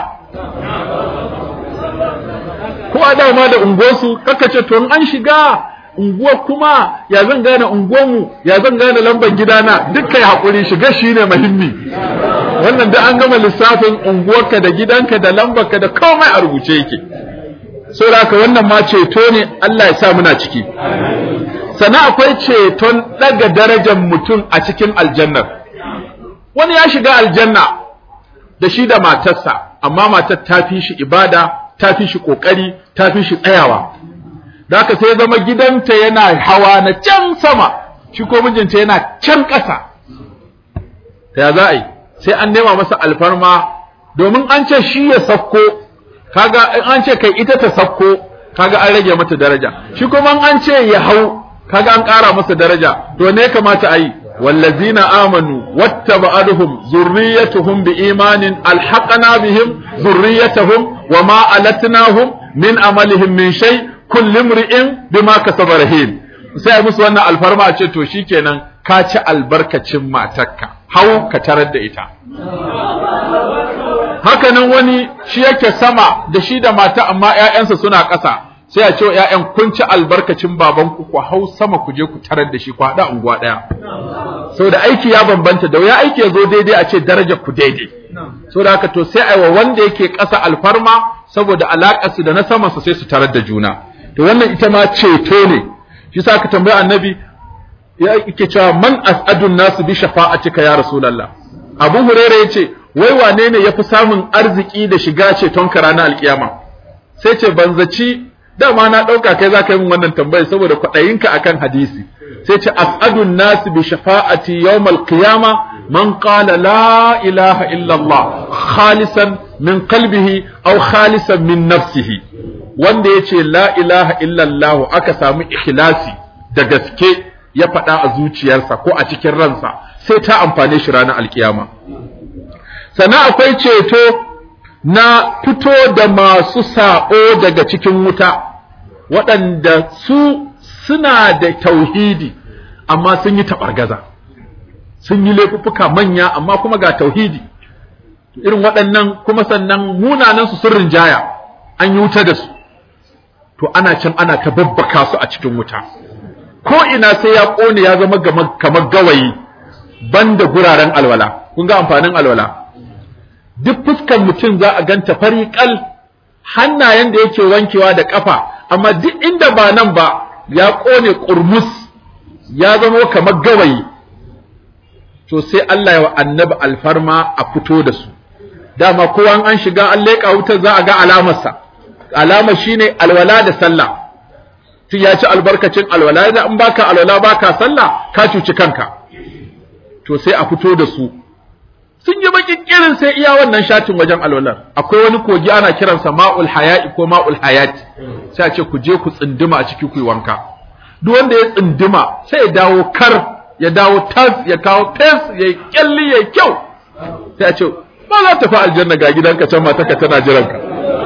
kowa dama da unguwarsu kaka ce to an shiga unguwar kuma ya zan gane unguwarmu ya zan gane lambar gidana duk kai haƙuri shiga shine muhimmi wannan da an gama lissafin unguwarka da gidanka da lambarka da komai a rubuce yake saboda haka wannan ma ceto ne Allah ya sa muna ciki sannan akwai ceton daga darajar mutum a cikin aljannar wani ya shiga aljanna da shi da matarsa amma matar ta fi shi ibada ta fi shi kokari ta fi shi tsayawa da haka sai zama gidanta yana hawa na can sama shi ko mijinta yana can ƙasa ta ya za a yi sai an nema masa alfarma domin an ce shi ya sakko kaga in an ce kai ita ta sakko kaga an rage mata daraja shi kuma an ce ya hau kaga an ƙara masa daraja to ne kamata a yi wallazina amanu wattaba'aduhum zurriyatuhum biimanin alhaqna bihim zurriyatuhum wama alatnahum min amalihim min shay kullu imri'in bima kasaba rahin sai musu wannan alfarma a ce to shikenan ka ci albarkacin matarka hau ka tarar da ita hakanan wani shi yake sama da shi da mata amma ƴaƴansa suna ƙasa sai a ce wa ƴaƴan kun ci albarkacin babanku ku hau sama ku je ku tarar da shi ku haɗa unguwa ɗaya saboda aiki ya bambanta da wuya aiki ya zo daidai a ce darajar ku daidai saboda haka to sai aiwa wanda yake ƙasa alfarma saboda alaƙar su da na sama su sai su tarar da juna to wannan ita ma ceto ne shi sa ka tambaya annabi ya yake cewa man as'adun nasu bi shafa'atika ya rasulullah abu hurairah yace wai wane ne yafi samun arziki da shiga ceton ka ranar alkiyama sai ce ban zaci dama na dauka kai zaka yi min wannan tambaya saboda kwaɗayinka akan hadisi sai ce as'adun nas bi shafa'ati yawmal qiyama man qala la ilaha illa Allah khalisan min qalbihi aw khalisan min nafsihi wanda yace la ilaha illa Allah aka samu ikhlasi da gaske ya faɗa a zuciyarsa ko a cikin ransa sai ta amfane shi ranar alkiyama sannan akwai ceto na fito da masu saɓo daga cikin wuta waɗanda su suna da tauhidi amma sun yi taɓargaza sun yi laifuffuka manya amma kuma ga tauhidi irin waɗannan kuma sannan munanan su sun rinjaya an yi wuta da su to ana can ana ta babbaka su a cikin wuta ko ina sai ya ƙone ya zama kamar gawayi banda guraren alwala kun ga amfanin alwala duk fuskan mutum za a ganta fari kal hannayen da yake wankewa da kafa amma duk inda ba nan ba ya kone kurmus ya zama kamar gawayi to sai Allah ya wa annabi alfarma a fito da su dama kowa an shiga an leƙa wutar za a ga alamarsa alama shine alwala da sallah tun ya ci albarkacin alwala da in baka alwala baka sallah ka cuci kanka to sai a fito da su sun yi bakin kirin sai iya wannan shatin wajen alwalar akwai wani kogi ana kiransa ma'ul haya'i ko ma'ul hayati sai a ce ku je ku tsinduma a ciki ku yi wanka duk wanda ya tsinduma sai ya dawo kar ya dawo tas ya kawo fes ya kyalli ya kyau sai a ce ba za ta fi aljanna ga gidanka can mataka tana jiranka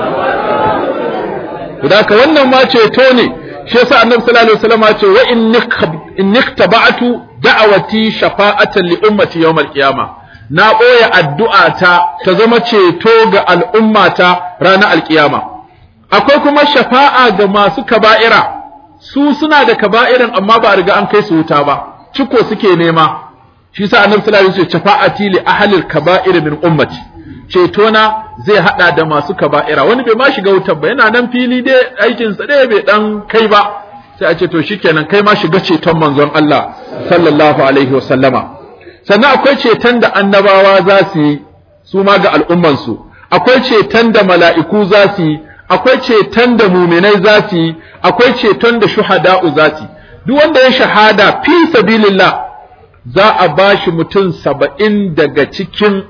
da ka wannan ma ceto ne shi yasa annabi sallallahu alaihi wasallam ya ce wa in niktaba'tu da'awati shafa'atan li ummati yawmal qiyamah na ɓoye addu'ata ta zama ceto ga al'ummata ranar alƙiyama. Akwai kuma shafa'a ga masu kaba'ira, su suna da kaba'irin amma ba a riga an kai su wuta ba, ciko suke nema, shi sa annabi sallallahu alaihi wasallam shafa'ati li ahlil kaba'ir min ummati. Cetona zai haɗa da masu kaba'ira, wani bai ma shiga wutar ba, yana nan fili dai aikinsa ɗaya bai ɗan kai ba, sai a ce to shikenan kai ma shiga ceton manzon Allah sallallahu alaihi wasallama. sannan akwai ceton da annabawa za su yi su ma ga al'ummansu akwai ceton da mala'iku za su yi akwai ceton da muminai za su yi akwai ceton da shuhada'u za su yi duk wanda ya shahada fi sabilillah za a ba shi mutum saba'in daga cikin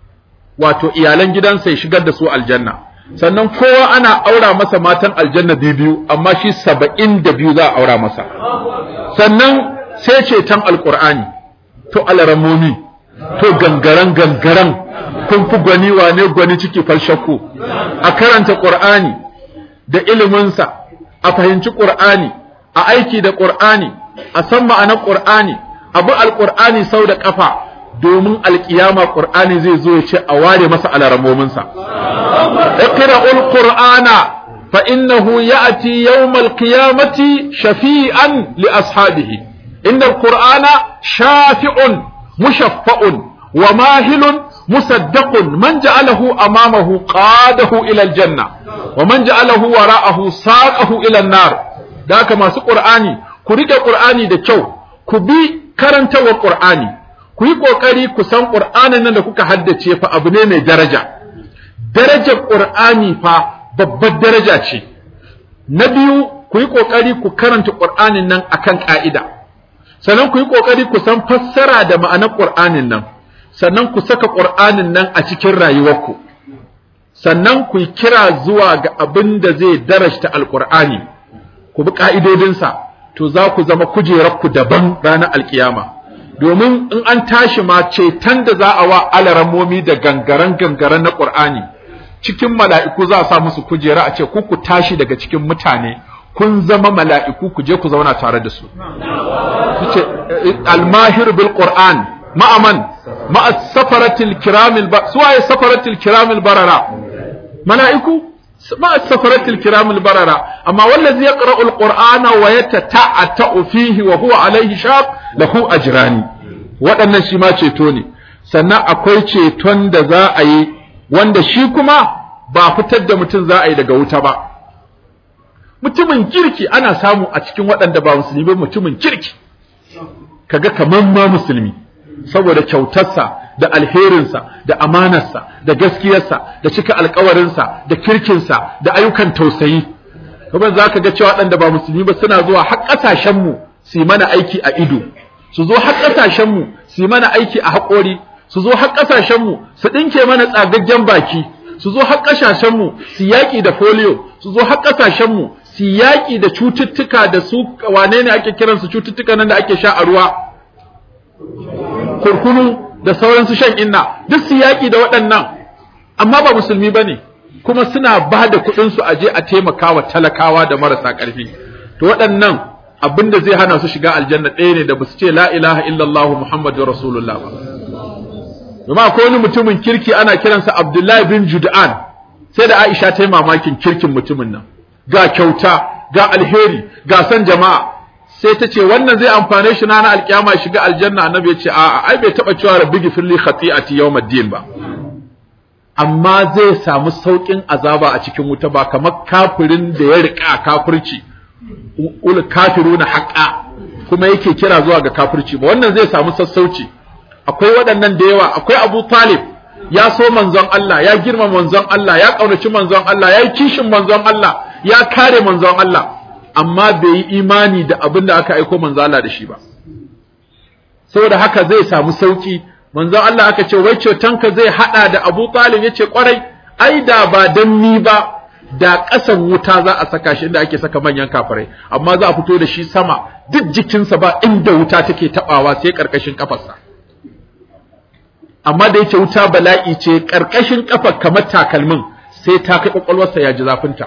wato iyalan gidansa ya shigar da su aljanna sannan kowa ana aura masa matan aljanna biyu amma shi saba'in da biyu za a aura masa sannan sai ceton alkur'ani to alaramomi to gangaren gangaren kun fi gwani wane gwani ciki falshakku a karanta qur'ani da iliminsa a fahimci qur'ani a aiki da qur'ani a san ma'anar qur'ani abu alqur'ani sau da kafa domin alkiyama qur'ani zai zo ya ce a ware masa alaramominsa iqra'ul qur'ana fa innahu ya'ti yawmal qiyamati shafi'an li ashabihi إن القرآن شافع مشفع وماهل مصدق من جعله أمامه قاده إلى الجنة ومن جعله وراءه ساقه إلى النار ذاك ما قرآني كريك قرآني دا كو كبي كرنت وقرآني kuyi kokari ku san Qur'anin nan da kuka haddace fa abu ne mai daraja darajar Qur'ani fa babbar daraja ce na biyu ku yi kokari ku karanta Qur'anin nan akan ka'ida sannan ku yi ƙoƙari ku san fassara da ma'anar ƙur'anin nan sannan ku saka ƙur'anin nan a cikin rayuwarku sannan ku yi kira zuwa ga abin da zai darashta alƙur'ani ku bi ƙa'idodinsa to za ku zama kujerarku daban ranar alƙiyama domin in an tashi ma ceton da za a wa alarammomi da gangaren gangaren na ƙur'ani cikin mala'iku za a sa musu kujera a ce ku ku tashi daga cikin mutane kun zama mala'iku ku je ku zauna tare da su ce almahir bil qur'an ma'aman ma'a safaratil kiramil ba suwaye safaratil kiramil barara mala'iku ma'a safaratil kiramil barara amma wallazi yaqra'u alqur'ana wa yatata'atu fihi wa huwa alayhi shaq lahu ajrani waɗannan shi ma ceto ne sannan akwai ceton da za a yi wanda shi kuma ba fitar da mutum za a yi daga wuta ba mutumin kirki ana samu a cikin waɗanda ba musulmi ba mutumin kirki kaga kaman ma musulmi saboda kyautarsa da alherinsa da amanarsa da gaskiyarsa da cika alkawarinsa da kirkinsa da ayyukan tausayi kuma za ka ga cewa waɗanda ba musulmi ba suna zuwa har ƙasashenmu su yi mana aiki a ido su zo har ƙasashenmu su yi mana aiki a haƙori su zo har ƙasashenmu su ɗinke mana tsagaggen baki su zo har ƙasashenmu su yaƙi da folio su zo har ƙasashenmu su yaƙi da cututtuka da su wane ne ake kiransu cututtuka nan da ake sha a ruwa kurkunu da sauransu shan inna duk su yaƙi da waɗannan amma ba musulmi ba ne kuma suna ba da kuɗinsu a je a taimaka wa talakawa da marasa ƙarfi to waɗannan abin da zai hana su shiga aljanna ɗaya ne da ba su ce la ilaha illallah muhammadu rasulullah ba domin akwai wani mutumin kirki ana kiransa abdullahi bin jud'an sai da aisha ta yi mamakin kirkin mutumin nan ga kyauta ga alheri ga san jama'a sai ta ce wannan zai amfane shi na alkiyama shiga aljanna annabi ya ce a'a ai bai taba cewa rabbi gifirli khati'ati yawmiddin ba amma zai samu saukin azaba a cikin wuta ba kamar kafirin da ya rika kafirci ul kafiruna haqqa kuma yake kira zuwa ga kafirci ba wannan zai samu sassauci akwai waɗannan da yawa akwai Abu Talib ya so manzon Allah ya girma manzon Allah ya kaunaci manzon Allah ya yi kishin manzon Allah ya kare manzon Allah amma bai yi imani da abin da aka aiko manzon Allah da shi ba saboda haka zai samu sauki manzon Allah aka ce wai cetonka zai hada da Abu Talib yace kwarai ai da ba dan ni ba da ƙasan wuta za a saka shi inda ake saka manyan kafirai amma za a fito da shi sama duk jikinsa ba inda wuta take tabawa sai karkashin kafarsa amma da yake wuta bala'i ce karkashin kafar kamar takalmin sai ta kai kwakwalwarsa ya ji zafinta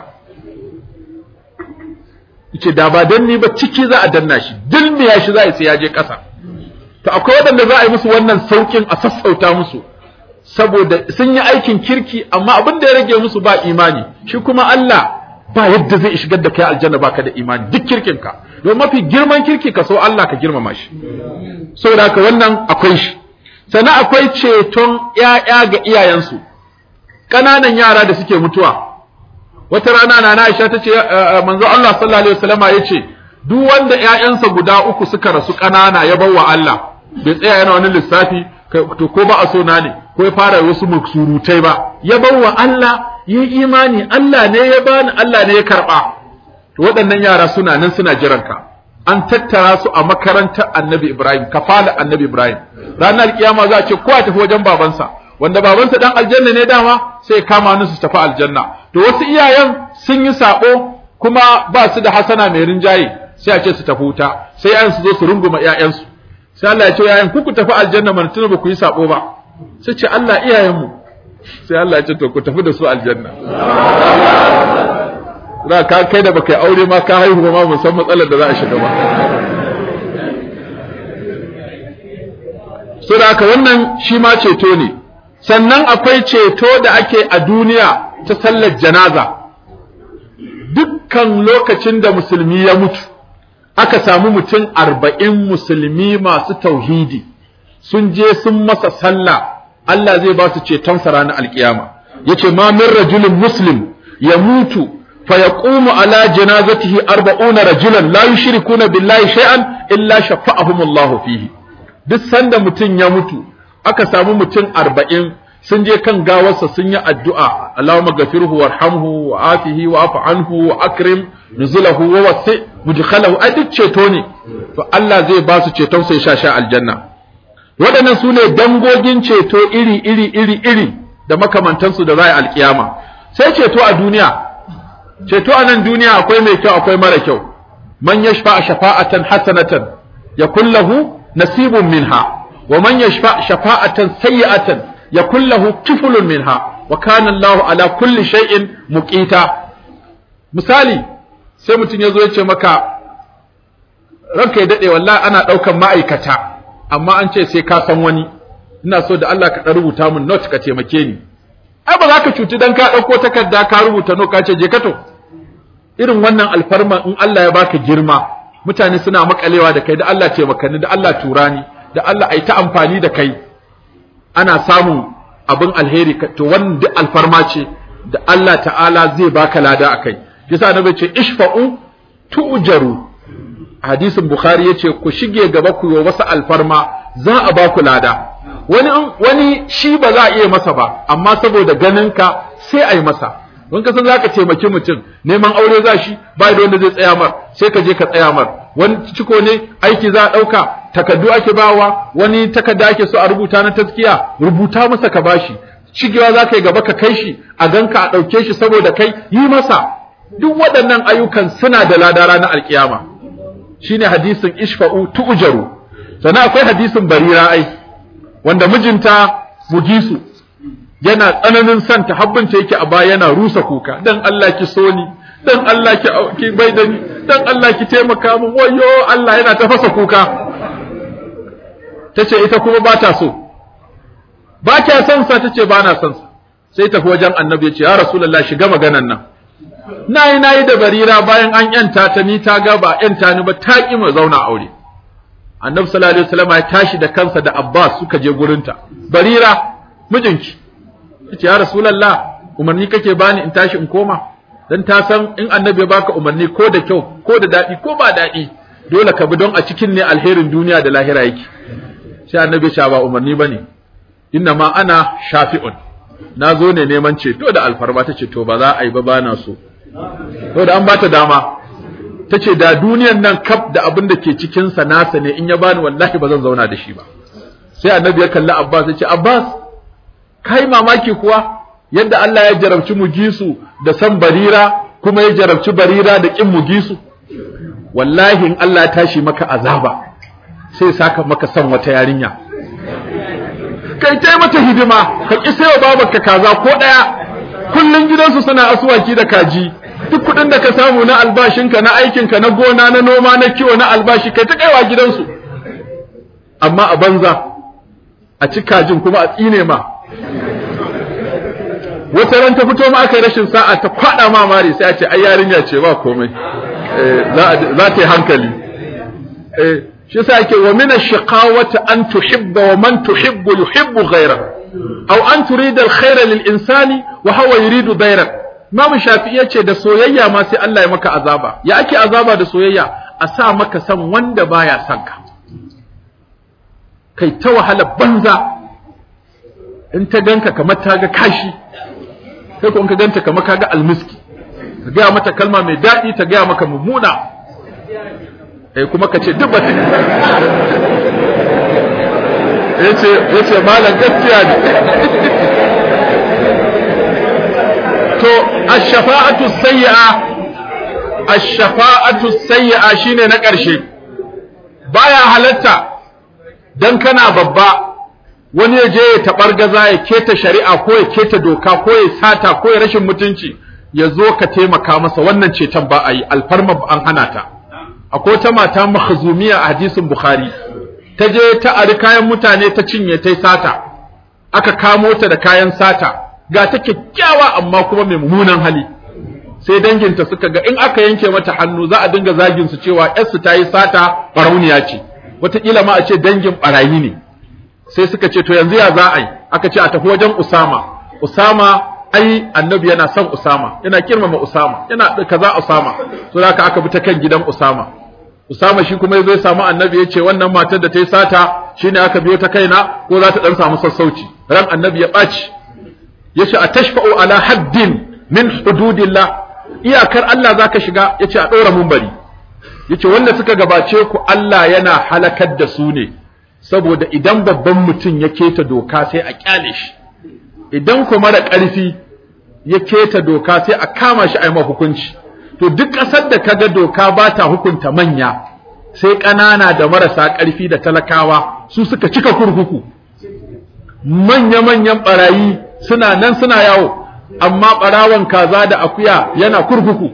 yace da ba dan ni ba ciki za a danna shi dilmiya shi za a sai ya je ƙasa to akwai waɗanda za a yi musu wannan saukin a sassauta musu saboda sun yi aikin kirki amma abin da ya rage musu ba imani shi kuma Allah ba yadda zai shigar da kai aljanna baka da imani duk kirkin ka don mafi girman kirki ka so Allah ka girmama shi saboda haka wannan akwai shi sannan akwai ceton ƴaƴa ga iyayensu ƙananan yara da suke mutuwa wata rana na Aisha tace manzo Allah sallallahu alaihi wasallama yace duk wanda ƴaƴansa guda uku suka rasu ƙanana ya bawa Allah bai tsaya yana wani lissafi to ko ba a so na ne ko ya fara wasu surutai ba ya bawa Allah yi imani Allah ne ya bani Allah ne ya karba to waɗannan yara suna nan suna jiran ka an tattara su a makarantar Annabi Ibrahim kafala Annabi Ibrahim ranar kiyama za a ce kowa tafi wajen babansa wanda babansa dan aljanna ne dama sai kama ni su tafi aljanna to wasu iyayen sun yi sabo kuma ba su da hasana mai rinjaye sai a ce su tafi wuta sai yayan su zo su runguma iyayensu sai Allah ya ce yayan ku ku tafi aljanna man tuna ba ku yi sabo ba sai ce Allah iyayenmu sai Allah ya ce to ku tafi da su aljanna da ka kai da baka yi aure ma ka haihu ma mun san matsalar da za a shiga ba so da haka wannan shi ma ceto ne sannan akwai ceto da ake a duniya ta sallar janaza dukkan lokacin da musulmi ya mutu aka samu mutum arba'in musulmi masu tauhidi sun je sun masa sallah Allah zai ba su ceton sa ranar alkiyama yace ma min rajulin muslim ya mutu fa yaqumu ala janazatihi arba'una rajulan la yushrikuna billahi shay'an illa shafa'ahum Allah fihi duk sanda mutum ya mutu aka samu mutum arba'in sun je kan gawarsa sun yi addu'a Allahumma gafirhu warhamhu wa afihi wa afu anhu wa akrim nuzulahu wa wasi mudkhalahu ai duk ceto ne to Allah zai ba su ceton sai sha sha aljanna waɗannan su ne dangogin ceto iri iri iri iri da makamantansu da za a yi alkiyama sai ceto a duniya ceto a nan duniya akwai mai kyau akwai mara kyau man yashfa shafa'atan hasanatan yakul lahu nasibun minha wa man yashfa shafa'atan sayyi'atan yakul lahu kiflun minha wa kana Allahu ala kulli shay'in muqita misali sai mutum ya zo ya ce maka ranka ya dade wallahi ana daukan ma'aikata amma an ce sai ka san wani ina so da Allah ka dan rubuta min note ka taimake ni ai ba za ka cuci dan ka dauko takarda ka rubuta no ka ce je ka to irin wannan alfarma in Allah ya baka girma mutane suna makalewa da kai da Allah taimaka ni da Allah turani da Allah ai ta amfani da kai ana samun abin alheri to wannan duk alfarma ce da Allah ta'ala zai baka lada akai yasa annabi ce ishfa'u tu'jaru hadisin bukhari yace ku shige gaba ku yi wasu alfarma za a ba ku lada wani wani shi ba za a iya masa ba amma saboda ganin ka sai a yi masa don ka san zaka taimaki mutum neman aure za shi ba da wanda zai tsaya mar sai ka je ka tsaya mar wani ciko ne aiki za a ɗauka takardu ake bawa wani takarda ake so a rubuta na taskiya rubuta masa ka bashi shigewa za ka yi gaba ka kai shi a ganka a ɗauke shi saboda kai yi masa duk waɗannan ayyukan suna da lada ranar alkiyama shine hadisin ishfa'u tu'jaru sannan akwai hadisin barira ai wanda mijinta mugisu yana tsananin son ta habbinta yake a baya yana rusa kuka dan Allah ki so ni dan Allah ki ki bai da ni dan Allah ki taimaka min wayo Allah yana ta fasa kuka tace ita kuma ba ta so ba kya son sa tace ba na son sa sai tafi wajen annabi ya ce ya rasulullah shiga maganan nan nayi nayi da barira bayan an yanta ta ni ta ga ba yanta ni ba ta ki mu zauna aure annabi sallallahu alaihi wasallam ya tashi da kansa da abbas suka je gurinta barira mijinki yace ya rasulullah umarni kake bani in tashi in koma dan ta san in annabi ya baka umarni ko da kyau ko da dadi ko ba dadi dole ka bi don a cikin ne alherin duniya da lahira yake sai annabi ya ba umarni bane inna ma ana shafi'un na zo ne neman ceto da alfarma ta ce to ba za a yi ba bana so to da an bata dama ta ce da duniyan nan kaf da abin da ke cikinsa nasa ne in ya bani wallahi ba zan zauna da shi ba sai annabi ya kalli abbas ya ce abbas kai mamaki kuwa yadda Allah ya jarabci mugisu da san barira kuma ya jarabci barira da kin mugisu wallahi in Allah ya tashi maka azaba sai saka maka san wata yarinya kai tai mata hidima ka ki sayo babarka kaza ko daya kullun gidansu suna asuwaki da kaji duk kudin da ka samu na albashinka na aikinka na gona na noma na kiwo na albashi kai ta kaiwa gidansu amma a banza a ci kajin kuma a tsine ma wata ran ta fito ma aka yi rashin sa'a ta kwada ma mari sai a ce ai yarinya ce ba komai za ta yi hankali shi yasa yake wa min ash-shiqawati an tuhibba wa man tuhibbu yuhibbu ghayra aw an turida al-khayra lil insani wa huwa yuridu dayrak Imam Shafi'i yace da soyayya ma sai Allah ya maka azaba ya ake azaba da soyayya a sa maka san wanda baya son ka kai ta wahala banza in ta ganka kamar ta ga kashi kai ko in ka ganta kamar ka ga almiski ka gaya mata kalma mai daɗi ta gaya maka mummuna eh kuma ka ce duk ba yace yace malam gaskiya ne to ash-shafa'atu sayyi'a ash-shafa'atu sayyi'a shine na ƙarshe baya halatta dan kana babba wani ya je ya taɓargaza ya keta shari'a ko ya keta doka ko ya sata ko ya rashin mutunci ya zo ka taimaka masa wannan ceton ba a yi alfarma an hana ta akwai ta mata makhzumiya a hadisin bukhari ta je ta ari kayan mutane ta cinye ta sata aka kamo ta da kayan sata ga ta kyakkyawa amma kuma mai mummunan hali sai danginta suka ga in aka yanke mata hannu za a dinga zagin su cewa yarsu ta yi sata barauniya ce wataƙila ma a ce dangin barayi ne sai suka ce to yanzu ya za a yi aka ce a tafi wajen usama usama ai annabi yana son usama yana kirmama usama yana kaza usama to haka aka bi ta kan gidan usama usama shi kuma yazo ya samu annabi ya ce wannan matar da ta yi sata shine aka biyo ta kaina ko za ta dan samu sassauci ran annabi ya ɓaci yace a tashfa'u ala haddin min hududillah iyakar Allah zaka shiga yace a ɗora munbari yace wanda suka gabace ku Allah yana halakar da su ne saboda idan babban mutum ya keta doka sai a kyale shi idan kuma da ƙarfi ya keta doka sai a kama shi a yi hukunci to duk ƙasar da kaga doka ba ta hukunta manya sai ƙanana da marasa ƙarfi da talakawa su suka cika kurkuku manya-manyan ɓarayi suna nan suna yawo amma ɓarawan kaza da akuya yana kurkuku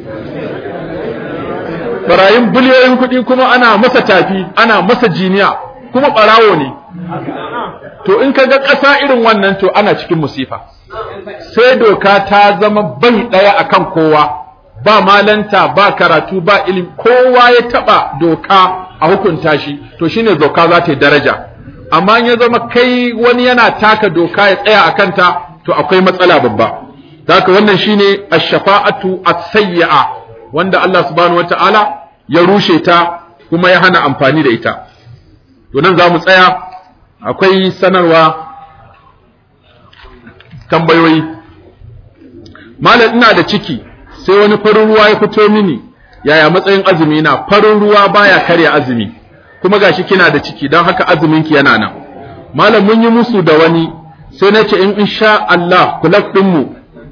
ɓarayin biliyoyin kuɗi kuma ana masa tafi ana masa jiniya kuma ɓarawo ne to in ka ga ƙasa irin wannan to ana cikin musifa sai doka ta zama bai ɗaya akan kowa ba malanta ba karatu ba ilimi kowa ya taɓa doka a hukunta shi to shine doka za ta yi daraja amma ya zama kai wani yana taka doka ya tsaya a kanta to akwai matsala babba haka wannan shine ash-shafa'atu as-sayyi'a wanda Allah subhanahu wata'ala ya rushe ta kuma ya hana amfani da ita to nan za mu tsaya akwai sanarwa tambayoyi malam ina da ciki sai wani farin ruwa ya fito mini yaya matsayin azumi na farin ruwa baya karya azumi kuma gashi kina da ciki don haka azuminki yana nan malam mun yi musu da wani sai na ce in insha Allah kulab ɗinmu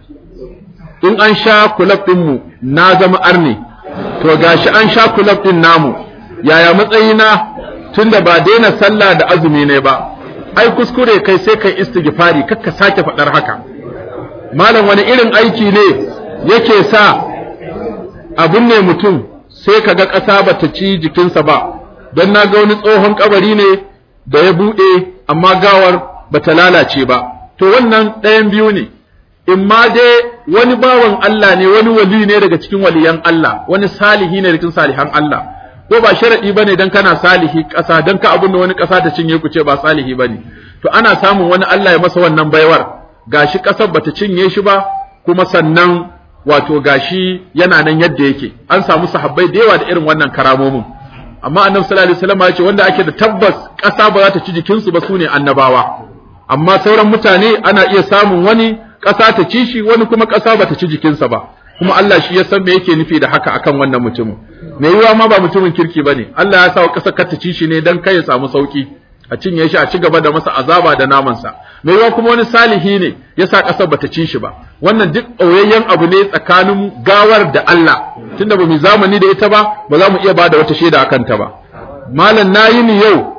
in an sha kulab ɗinmu na zama arne to gashi an sha kulab ɗin namu yaya matsayina tunda ba daina sallah da azumi ne ba ai kuskure kai sai kai istighfari kakka sake faɗar haka malam wani irin aiki ne yake sa abun ne mutum sai kaga ƙasa bata ci jikinsa ba don na ga wani tsohon kabari ne da ya buɗe amma gawar bata lalace ba to wannan ɗayan biyu ne in ma dai wani bawan Allah ne wani wali ne daga cikin waliyan Allah wani salihi ne daga cikin salihan Allah ko ba sharadi bane dan kana salihi ƙasa dan ka abun da wani ƙasa ta cinye ku ce ba salihi bane to ana samun wani Allah ya masa wannan baiwar gashi ƙasar bata cinye shi ba kuma sannan wato gashi yana nan yadda yake an samu sahabbai da yawa da irin wannan karamomin amma annabi sallallahu alaihi wasallam ya ce wanda ake da tabbas ƙasa ba za ta ci jikinsu ba sune annabawa amma sauran mutane ana iya samun wani ƙasa ta ci shi wani kuma ƙasa ba ta ci jikinsa ba kuma Allah shi ya san me yake nufi da haka akan wannan mutumin me yiwa ma ba mutumin kirki bane Allah ya sa wa ƙasar ka ta ci shi ne dan kai ya samu sauki a cinye shi a ci gaba da masa azaba da namansa me yiwa kuma wani salihi ne ya sa ƙasar ba ta ci shi ba wannan duk ɓoyayyen abu ne tsakanin gawar da Allah tunda ba mu zamani da ita ba ba za mu iya ba da wata shaida akan ta ba malam nayi ni yau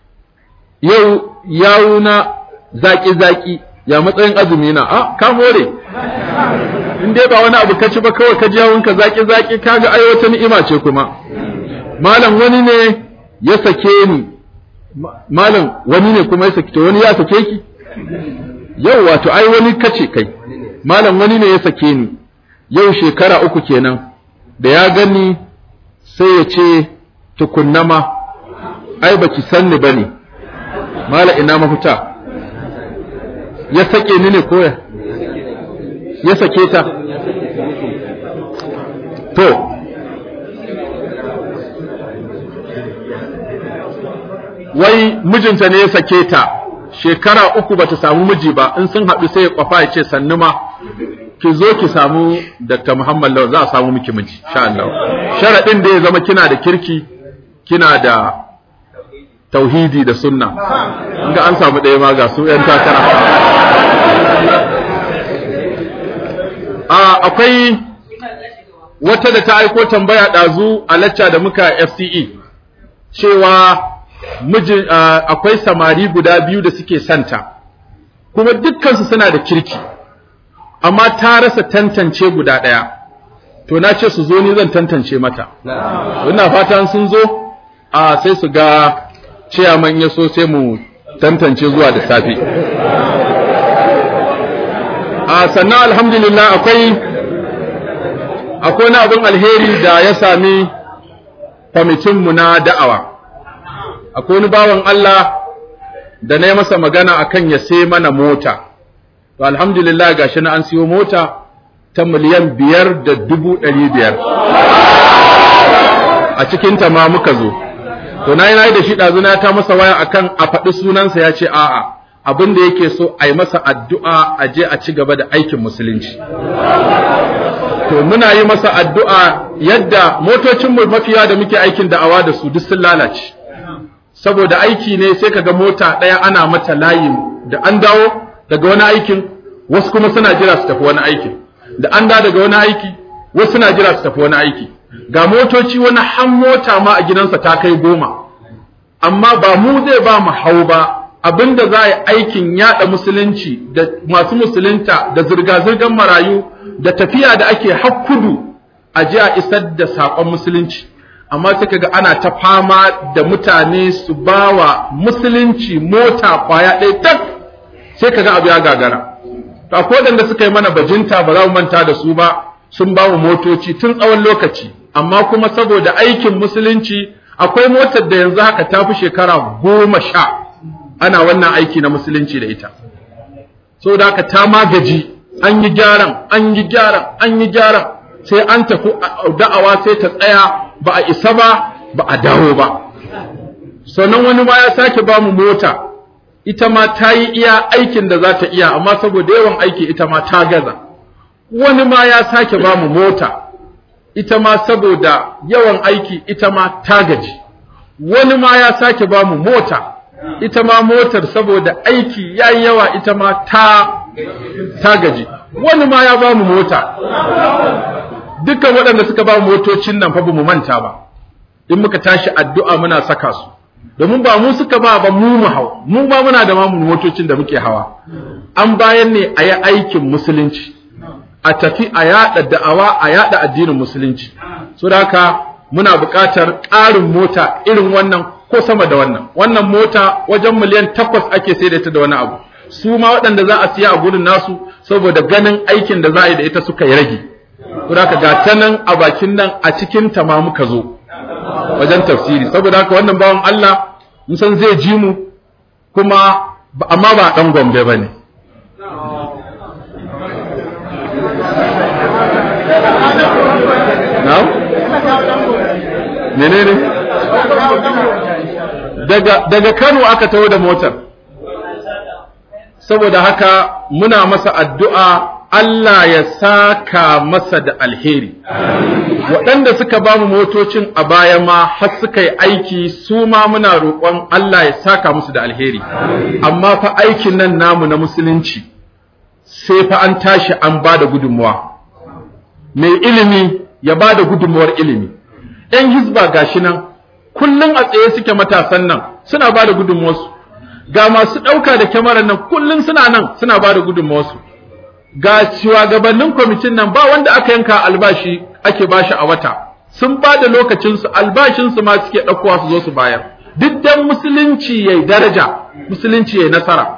yau yawuna zaki-zaki ya matsayin azumi na a ka more in dai ba wani abu ka ci ba kawai ka ji yawunka zaki-zaki kaga ai wata ni'ima ce kuma malam wani ne ya sake ni malam wani ne kuma ya sake to wani ya sake ki yau wato ai wani kace kai malam wani ne ya sake ni yau shekara uku kenan da ya gani sai ya ce tukunnama ai baki sanni bane mala ina mafita ya sake ni ne koya ya sake ta to wai mijinta ne ya sake ta shekara uku bata samu miji ba in sun haɗu sai ya kwafa ya ce sannu ma ki zo ki samu Dr. Muhammad Lawal za a samu miki miji sha Allah sharadin da ya zama kina da kirki kina da tauhidi da sunna ga an samu ɗaya ma ga su ‘yan takara akwai wata da ta aiko tambaya ɗazu a lacca da muka FCE cewa mijin akwai samari guda biyu da suke santa kuma dukkansu suna da kirki amma ta rasa tantance guda ɗaya to na ce su zo ni zan tantance mata ina fatan sun zo a sai su ga ciyaman ya so sai mu tantance zuwa da safe a sannan alhamdulillah akwai akwai wani abin alheri da ya sami kwamitinmu na da'awa akwai wani bawan Allah da na yi masa magana akan ya sai mana mota to alhamdulillah gashi na an siyo mota ta miliyan biyar da dubu ɗari biyar a cikinta ma muka zo to na yi na yi da shi ɗazuna ta masa waya akan a faɗi sunansa ya ce a'a abin da yake so a yi masa addu'a a je a ci gaba da aikin musulunci to muna yi masa addu'a yadda motocinmu mafiya da muke aikin da'awa da su duk sun lalace saboda aiki ne sai kaga mota ɗaya ana mata layi da an dawo daga wani aikin wasu kuma suna jira su tafi wani aikin da an da daga wani aiki wasu suna jira su tafi wani aiki ga motoci wani han mota ma a gidansa ta kai goma amma ba mu zai ba mu hau ba abinda za a yi aikin yada musulunci da masu musulunta da zirga-zirgar marayu da tafiya da ake hakkudu a ji a isar da saƙon musulunci amma sai kaga ana ta fama da mutane su bawa musulunci mota kwaya ɗaya tak sai kaga abu ya gagara to akwai waɗanda suka yi mana bajinta ba za mu manta da su ba sun ba mu motoci tun tsawon lokaci amma kuma saboda aikin musulunci akwai motar da yanzu haka ta fi shekara goma sha ana wannan aiki na musulunci da ita saboda haka ta magaji an yi gyaran an yi gyaran an yi gyaran sai an tafi da'awa sai ta tsaya ba a isa ba ba a dawo ba sannan wani ma ya sake ba mu mota ita ma ta yi iya aikin da za ta iya amma saboda yawan aiki ita ma ta gaza wani ma ya sake ba mu mota ita ma saboda yawan aiki ita ma ta gaji wani ma ya sake ba mu mota ita ma motar saboda aiki ya yi yawa ita ma ta ta gaji wani ma ya ba mu mota dukkan waɗanda suka ba mu motocin nan fa ba mu manta ba in muka tashi addu'a muna saka su domin ba mu suka ba ba mu mu hau mu ma muna da mamu motocin da muke hawa an bayan ne a yi aikin musulunci a tafi a yada da'awa a yada addinin musulunci so da haka muna buƙatar ƙarin mota irin wannan ko sama da wannan wannan mota wajen miliyan takwas ake sai da ita da wani abu su ma waɗanda za a siya a gurin nasu saboda ganin aikin da za a yi da ita suka yi rage so da haka ga ta nan a bakin nan a cikin ta ma muka zo wajen tafsiri saboda haka wannan bawan Allah mun san zai ji mu kuma amma ba dan gombe bane na'am menene daga daga Kano aka taho da motar saboda haka muna masa addu'a Allah ya saka masa da alheri waɗanda suka ba mu motocin a baya ma har suka yi aiki su ma muna roƙon Allah ya saka musu da alheri amma fa aikin nan namu na musulunci sai fa an tashi an ba da gudunmuwa mai ilimi ya ba da gudunmuwar ilimi ‘yan hizba gashi nan kullum a tsaye suke matasan nan suna ba da gudunmuwarsu ga masu ɗauka da kyamarar nan kullum suna nan suna ba da gudunmuwarsu ga shugabannin kwamitin nan ba wanda aka yanka albashi ake bashi a wata sun ba da lokacinsu albashinsu ma suke ɗaukowa su zo su bayar duk dan musulunci yayi daraja musulunci yayi nasara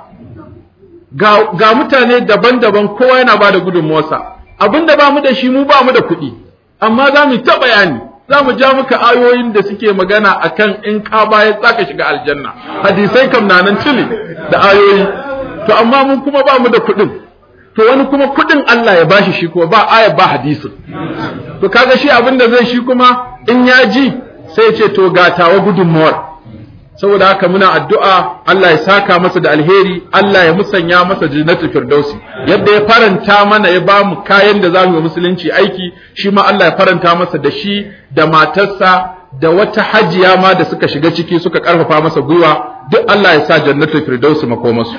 ga, ga mutane daban-daban kowa yana ba da gudunmuwarsa abinda ba mu da shi mu ba mu da kuɗi amma za mu ta bayani za mu ja muka ayoyin da suke magana akan in ka baya za ka shiga aljanna hadisai kam na nan tili da ayoyi to amma mun kuma ba mu da kuɗin to wani kuma kuɗin Allah ya bashi shi kuma ba aya ba hadisin to kaga shi abin da zai shi kuma in ya ji sai ce to ga tawa gudunmuwar saboda haka muna addu'a Allah ya saka masa da alheri Allah ya musanya masa jannatul firdausi yadda ya faranta mana ya ba mu kayan da zamu yi musulunci aiki shi ma Allah ya faranta masa da shi da matarsa da wata hajiya ma da suka shiga ciki suka karfafa masa gwiwa duk Allah ya sa jannatul firdausi makomasu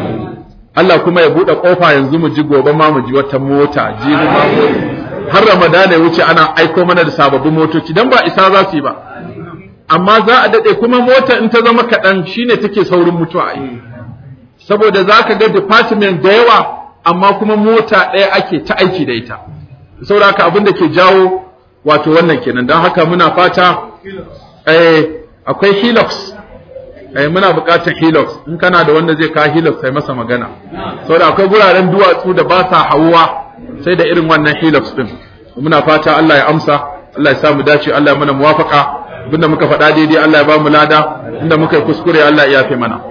Allah kuma ya bude kofa yanzu mu ji gobe ma mu ji wata mota jibi ma har Ramadana ya wuce ana aiko mana da sababbin motoci dan ba isa za su yi ba amma za a daɗe kuma mota in ta zama kaɗan shine take saurin mutuwa a yi saboda za ka ga department da yawa amma kuma mota ɗaya ake ta aiki da ita saboda haka abin da ke jawo wato wannan kenan don haka muna fata eh akwai hilux eh muna buƙatar hilux in kana da wanda zai kawo hilux sai masa magana saboda akwai guraren duwatsu da ba sa hawuwa sai da irin wannan hilux din muna fata Allah ya amsa Allah ya samu dace Allah ya mana muwafaka abinda muka faɗa daidai Allah ya ba mu lada inda muka yi kuskure Allah ya yafe mana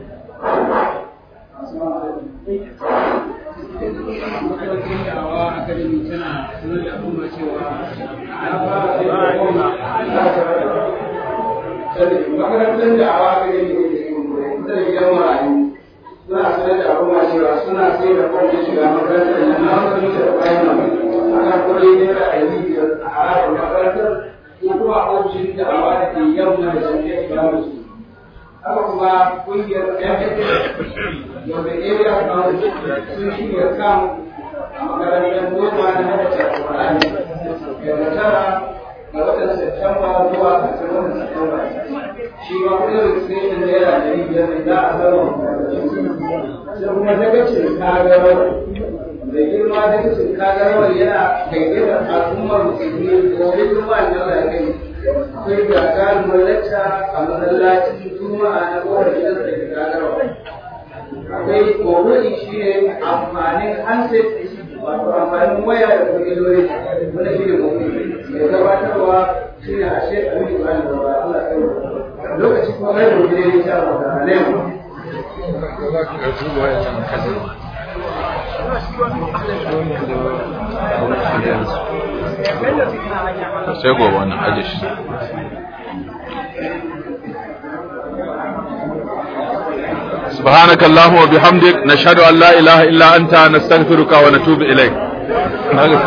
makarantar da awa ga yi da gidan marayu suna sanar da al'umma cewa suna sai da kwanci shiga makarantar nan na wasu mita da bayan nan ana kuɗi naira ɗari biyar a harabar makarantar ko kuma ofishin da awa da ke yamma da shirya imamu su haka kuma ƙungiyar FFA wanda area council sun shirya kan a makarantar goma na hada alƙur'ani daga tara ga watan Septemba zuwa ƙarshen watan Septemba shi ma kudin registration naira ɗari biyar ne za a zama sai kuma dagacin kagarawar da girma dagacin kagarawar yana gaigaita al'ummar musulmi gobe juma'a na Allah ya kai akwai gagarumar lacca a masallacin juma'a na kowar gidan da ke kagarawar akwai mawuɗi shi ne amfanin handset wato amfanin waya da kwangilori wanda shi ne mawuɗi mai gabatarwa shi ne a shekaru da ba da Allah ya lokaci kuma kai mu je insha Allah da alaikum sai gobe wannan aje shi سبحانك اللهم وبحمدك نشهد أن لا إله إلا أنت نستغفرك ونتوب إليك هذا